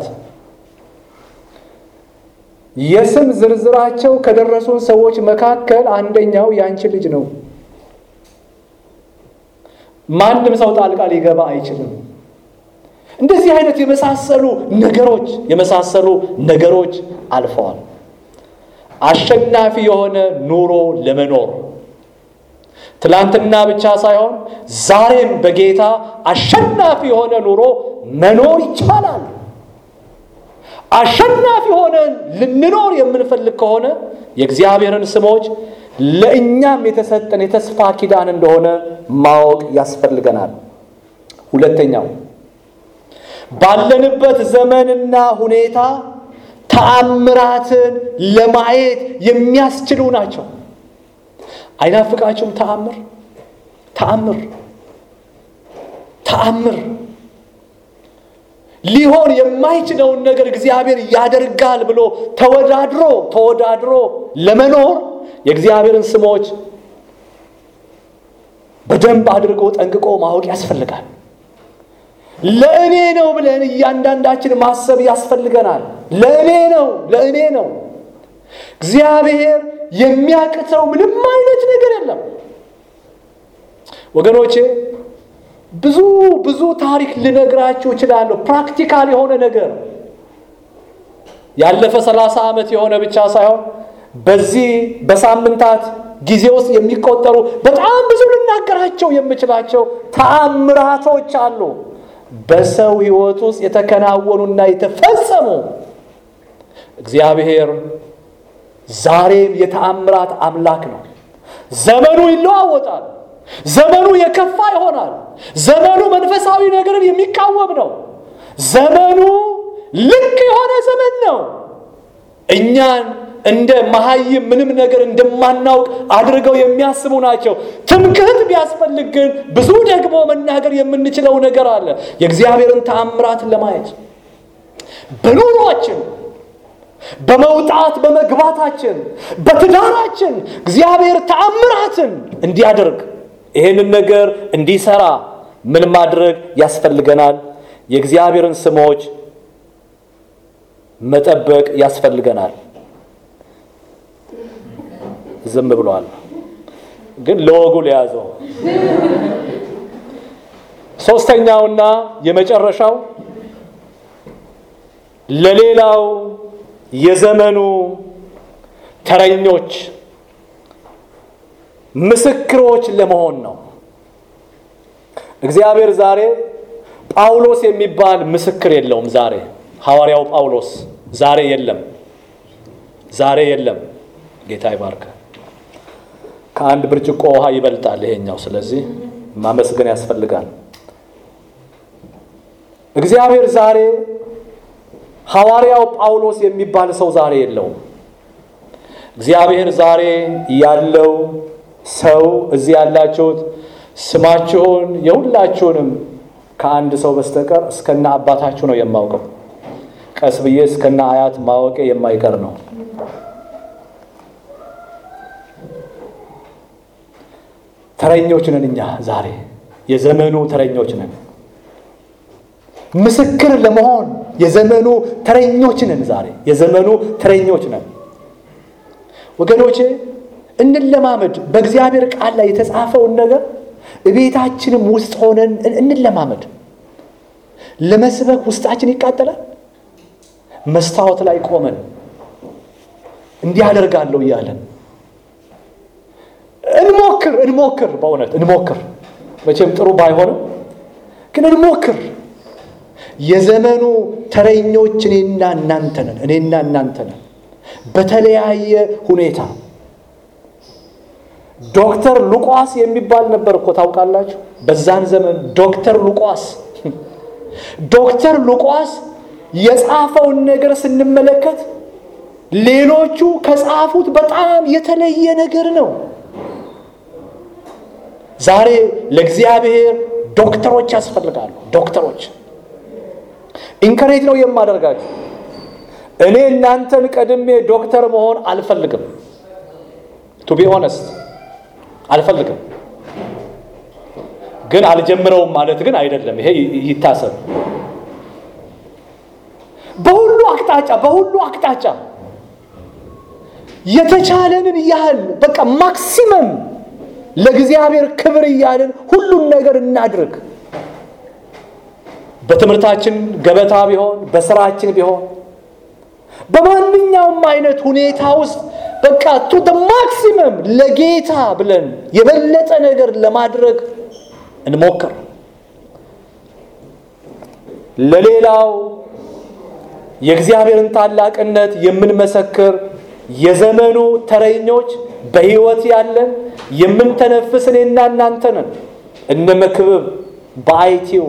የስም ዝርዝራቸው ከደረሱን ሰዎች መካከል አንደኛው የአንቺ ልጅ ነው። ማንም ሰው ጣልቃ ሊገባ አይችልም። እንደዚህ አይነት የመሳሰሉ ነገሮች የመሳሰሉ ነገሮች አልፈዋል። አሸናፊ የሆነ ኑሮ ለመኖር ትላንትና ብቻ ሳይሆን ዛሬም በጌታ አሸናፊ የሆነ ኑሮ መኖር ይቻላል። አሸናፊ ሆነን ልንኖር የምንፈልግ ከሆነ የእግዚአብሔርን ስሞች ለእኛም የተሰጠን የተስፋ ኪዳን እንደሆነ ማወቅ ያስፈልገናል። ሁለተኛው ባለንበት ዘመንና ሁኔታ ተአምራትን ለማየት የሚያስችሉ ናቸው። አይናፍቃችሁም? ተአምር ተአምር ተአምር ሊሆን የማይችለውን ነገር እግዚአብሔር ያደርጋል ብሎ ተወዳድሮ ተወዳድሮ ለመኖር የእግዚአብሔርን ስሞች በደንብ አድርጎ ጠንቅቆ ማወቅ ያስፈልጋል። ለእኔ ነው ብለን እያንዳንዳችን ማሰብ ያስፈልገናል። ለእኔ ነው፣ ለእኔ ነው። እግዚአብሔር የሚያቅተው ምንም አይነት ነገር የለም ወገኖቼ። ብዙ ብዙ ታሪክ ልነግራችሁ እችላለሁ። ፕራክቲካል የሆነ ነገር ያለፈ ሰላሳ ዓመት የሆነ ብቻ ሳይሆን በዚህ በሳምንታት ጊዜ ውስጥ የሚቆጠሩ በጣም ብዙ ልናገራቸው የምችላቸው ተአምራቶች አሉ። በሰው ሕይወት ውስጥ የተከናወኑና የተፈጸሙ እግዚአብሔር ዛሬም የተአምራት አምላክ ነው። ዘመኑ ይለዋወጣል። ዘመኑ የከፋ ይሆናል። ዘመኑ መንፈሳዊ ነገርን የሚቃወም ነው። ዘመኑ ልክ የሆነ ዘመን ነው። እኛን እንደ መሀይም ምንም ነገር እንደማናውቅ አድርገው የሚያስቡ ናቸው። ትምክህት ቢያስፈልግ ግን ብዙ ደግሞ መናገር የምንችለው ነገር አለ። የእግዚአብሔርን ተአምራትን ለማየት በኑሯችን በመውጣት በመግባታችን በትዳራችን እግዚአብሔር ተአምራትን እንዲያደርግ ይህንን ነገር እንዲሰራ ምን ማድረግ ያስፈልገናል? የእግዚአብሔርን ስሞች መጠበቅ ያስፈልገናል። ዝም ብለዋል፣ ግን ለወጉ ለያዘው ሶስተኛውና የመጨረሻው ለሌላው የዘመኑ ተረኞች ምስክሮች ለመሆን ነው። እግዚአብሔር ዛሬ ጳውሎስ የሚባል ምስክር የለውም። ዛሬ ሐዋርያው ጳውሎስ ዛሬ የለም፣ ዛሬ የለም። ጌታ ይባርክ። ከአንድ ብርጭቆ ውሃ ይበልጣል ይሄኛው። ስለዚህ ማመስገን ያስፈልጋል። እግዚአብሔር ዛሬ ሐዋርያው ጳውሎስ የሚባል ሰው ዛሬ የለውም። እግዚአብሔር ዛሬ ያለው ሰው እዚህ ያላችሁት ስማችሁን የሁላችሁንም ከአንድ ሰው በስተቀር እስከነ አባታችሁ ነው የማውቀው። ቀስ ብዬ እስከነ አያት ማወቄ የማይቀር ነው። ተረኞች ነን እኛ ዛሬ የዘመኑ ተረኞች ነን። ምስክር ለመሆን የዘመኑ ተረኞች ነን። ዛሬ የዘመኑ ተረኞች ነን ወገኖቼ። እንለማመድ። በእግዚአብሔር ቃል ላይ የተጻፈውን ነገር እቤታችንም ውስጥ ሆነን እንለማመድ። ለመስበክ ውስጣችን ይቃጠላል። መስታወት ላይ ቆመን እንዲህ አደርጋለሁ እያለን እንሞክር እንሞክር፣ በእውነት እንሞክር። መቼም ጥሩ ባይሆንም ግን እንሞክር። የዘመኑ ተረኞች እኔና እናንተ ነን። እኔና እናንተ ነን። በተለያየ ሁኔታ ዶክተር ሉቃስ የሚባል ነበር እኮ ታውቃላችሁ። በዛን ዘመን ዶክተር ሉቃስ ዶክተር ሉቃስ የጻፈውን ነገር ስንመለከት ሌሎቹ ከጻፉት በጣም የተለየ ነገር ነው። ዛሬ ለእግዚአብሔር ዶክተሮች ያስፈልጋሉ። ዶክተሮች ኢንከሬጅ ነው የማደርጋችሁ። እኔ እናንተን ቀድሜ ዶክተር መሆን አልፈልግም። ቱ ቢ ኦነስት አልፈልግም፣ ግን አልጀምረውም ማለት ግን አይደለም። ይሄ ይታሰብ። በሁሉ አቅጣጫ በሁሉ አቅጣጫ የተቻለንን ያህል በቃ ማክሲመም ለእግዚአብሔር ክብር እያልን ሁሉን ነገር እናድርግ። በትምህርታችን ገበታ ቢሆን በስራችን ቢሆን በማንኛውም አይነት ሁኔታ ውስጥ በቃ ቱ ማክሲመም ለጌታ ብለን የበለጠ ነገር ለማድረግ እንሞክር። ለሌላው የእግዚአብሔርን ታላቅነት የምንመሰክር የዘመኑ ተረኞች በሕይወት ያለን የምንተነፍስ እኔና እናንተ ነን። እነ መክብብ በአይቲው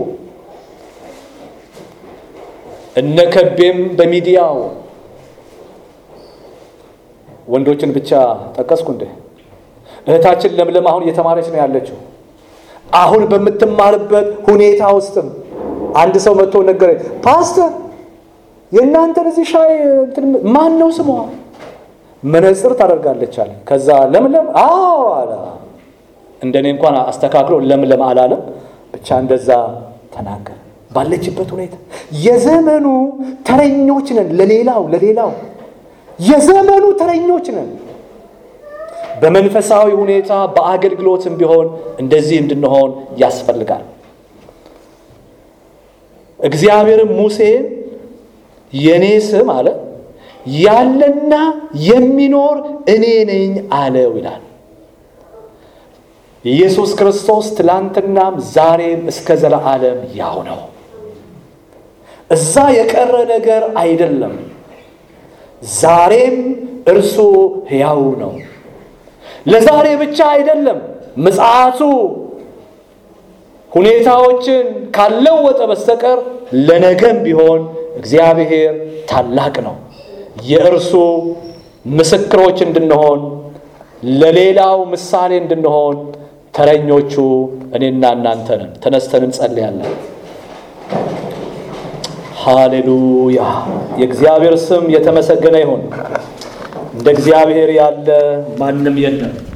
እነ ከቤም በሚዲያው ወንዶችን ብቻ ጠቀስኩ እንዴ? እህታችን ለምለም አሁን እየተማረች ነው ያለችው። አሁን በምትማርበት ሁኔታ ውስጥም አንድ ሰው መጥቶ ነገረኝ። ፓስተር የእናንተን እዚህ ሻይ ማን ነው ስሟ? መነጽር ታደርጋለች አለ። ከዛ ለምለም አዎ አለ። እንደኔ እንኳን አስተካክሎ ለምለም አላለም፣ ብቻ እንደዛ ተናገረ። ባለችበት ሁኔታ የዘመኑ ተረኞች ነን። ለሌላው ለሌላው የዘመኑ ተረኞች ነን። በመንፈሳዊ ሁኔታ በአገልግሎትም ቢሆን እንደዚህ እንድንሆን ያስፈልጋል። እግዚአብሔርም ሙሴን የኔ ስም አለ ያለና የሚኖር እኔ ነኝ አለው ይላል። ኢየሱስ ክርስቶስ ትላንትናም ዛሬም እስከ ዘለዓለም ያው ነው። እዛ የቀረ ነገር አይደለም። ዛሬም እርሱ ሕያው ነው። ለዛሬ ብቻ አይደለም። ምጽአቱ ሁኔታዎችን ካለወጠ በስተቀር ለነገም ቢሆን እግዚአብሔር ታላቅ ነው። የእርሱ ምስክሮች እንድንሆን ለሌላው ምሳሌ እንድንሆን ተረኞቹ እኔና እናንተ ነን። ተነስተን እንጸልያለን። ሃሌሉያ! የእግዚአብሔር ስም የተመሰገነ ይሁን። እንደ እግዚአብሔር ያለ ማንም የለም።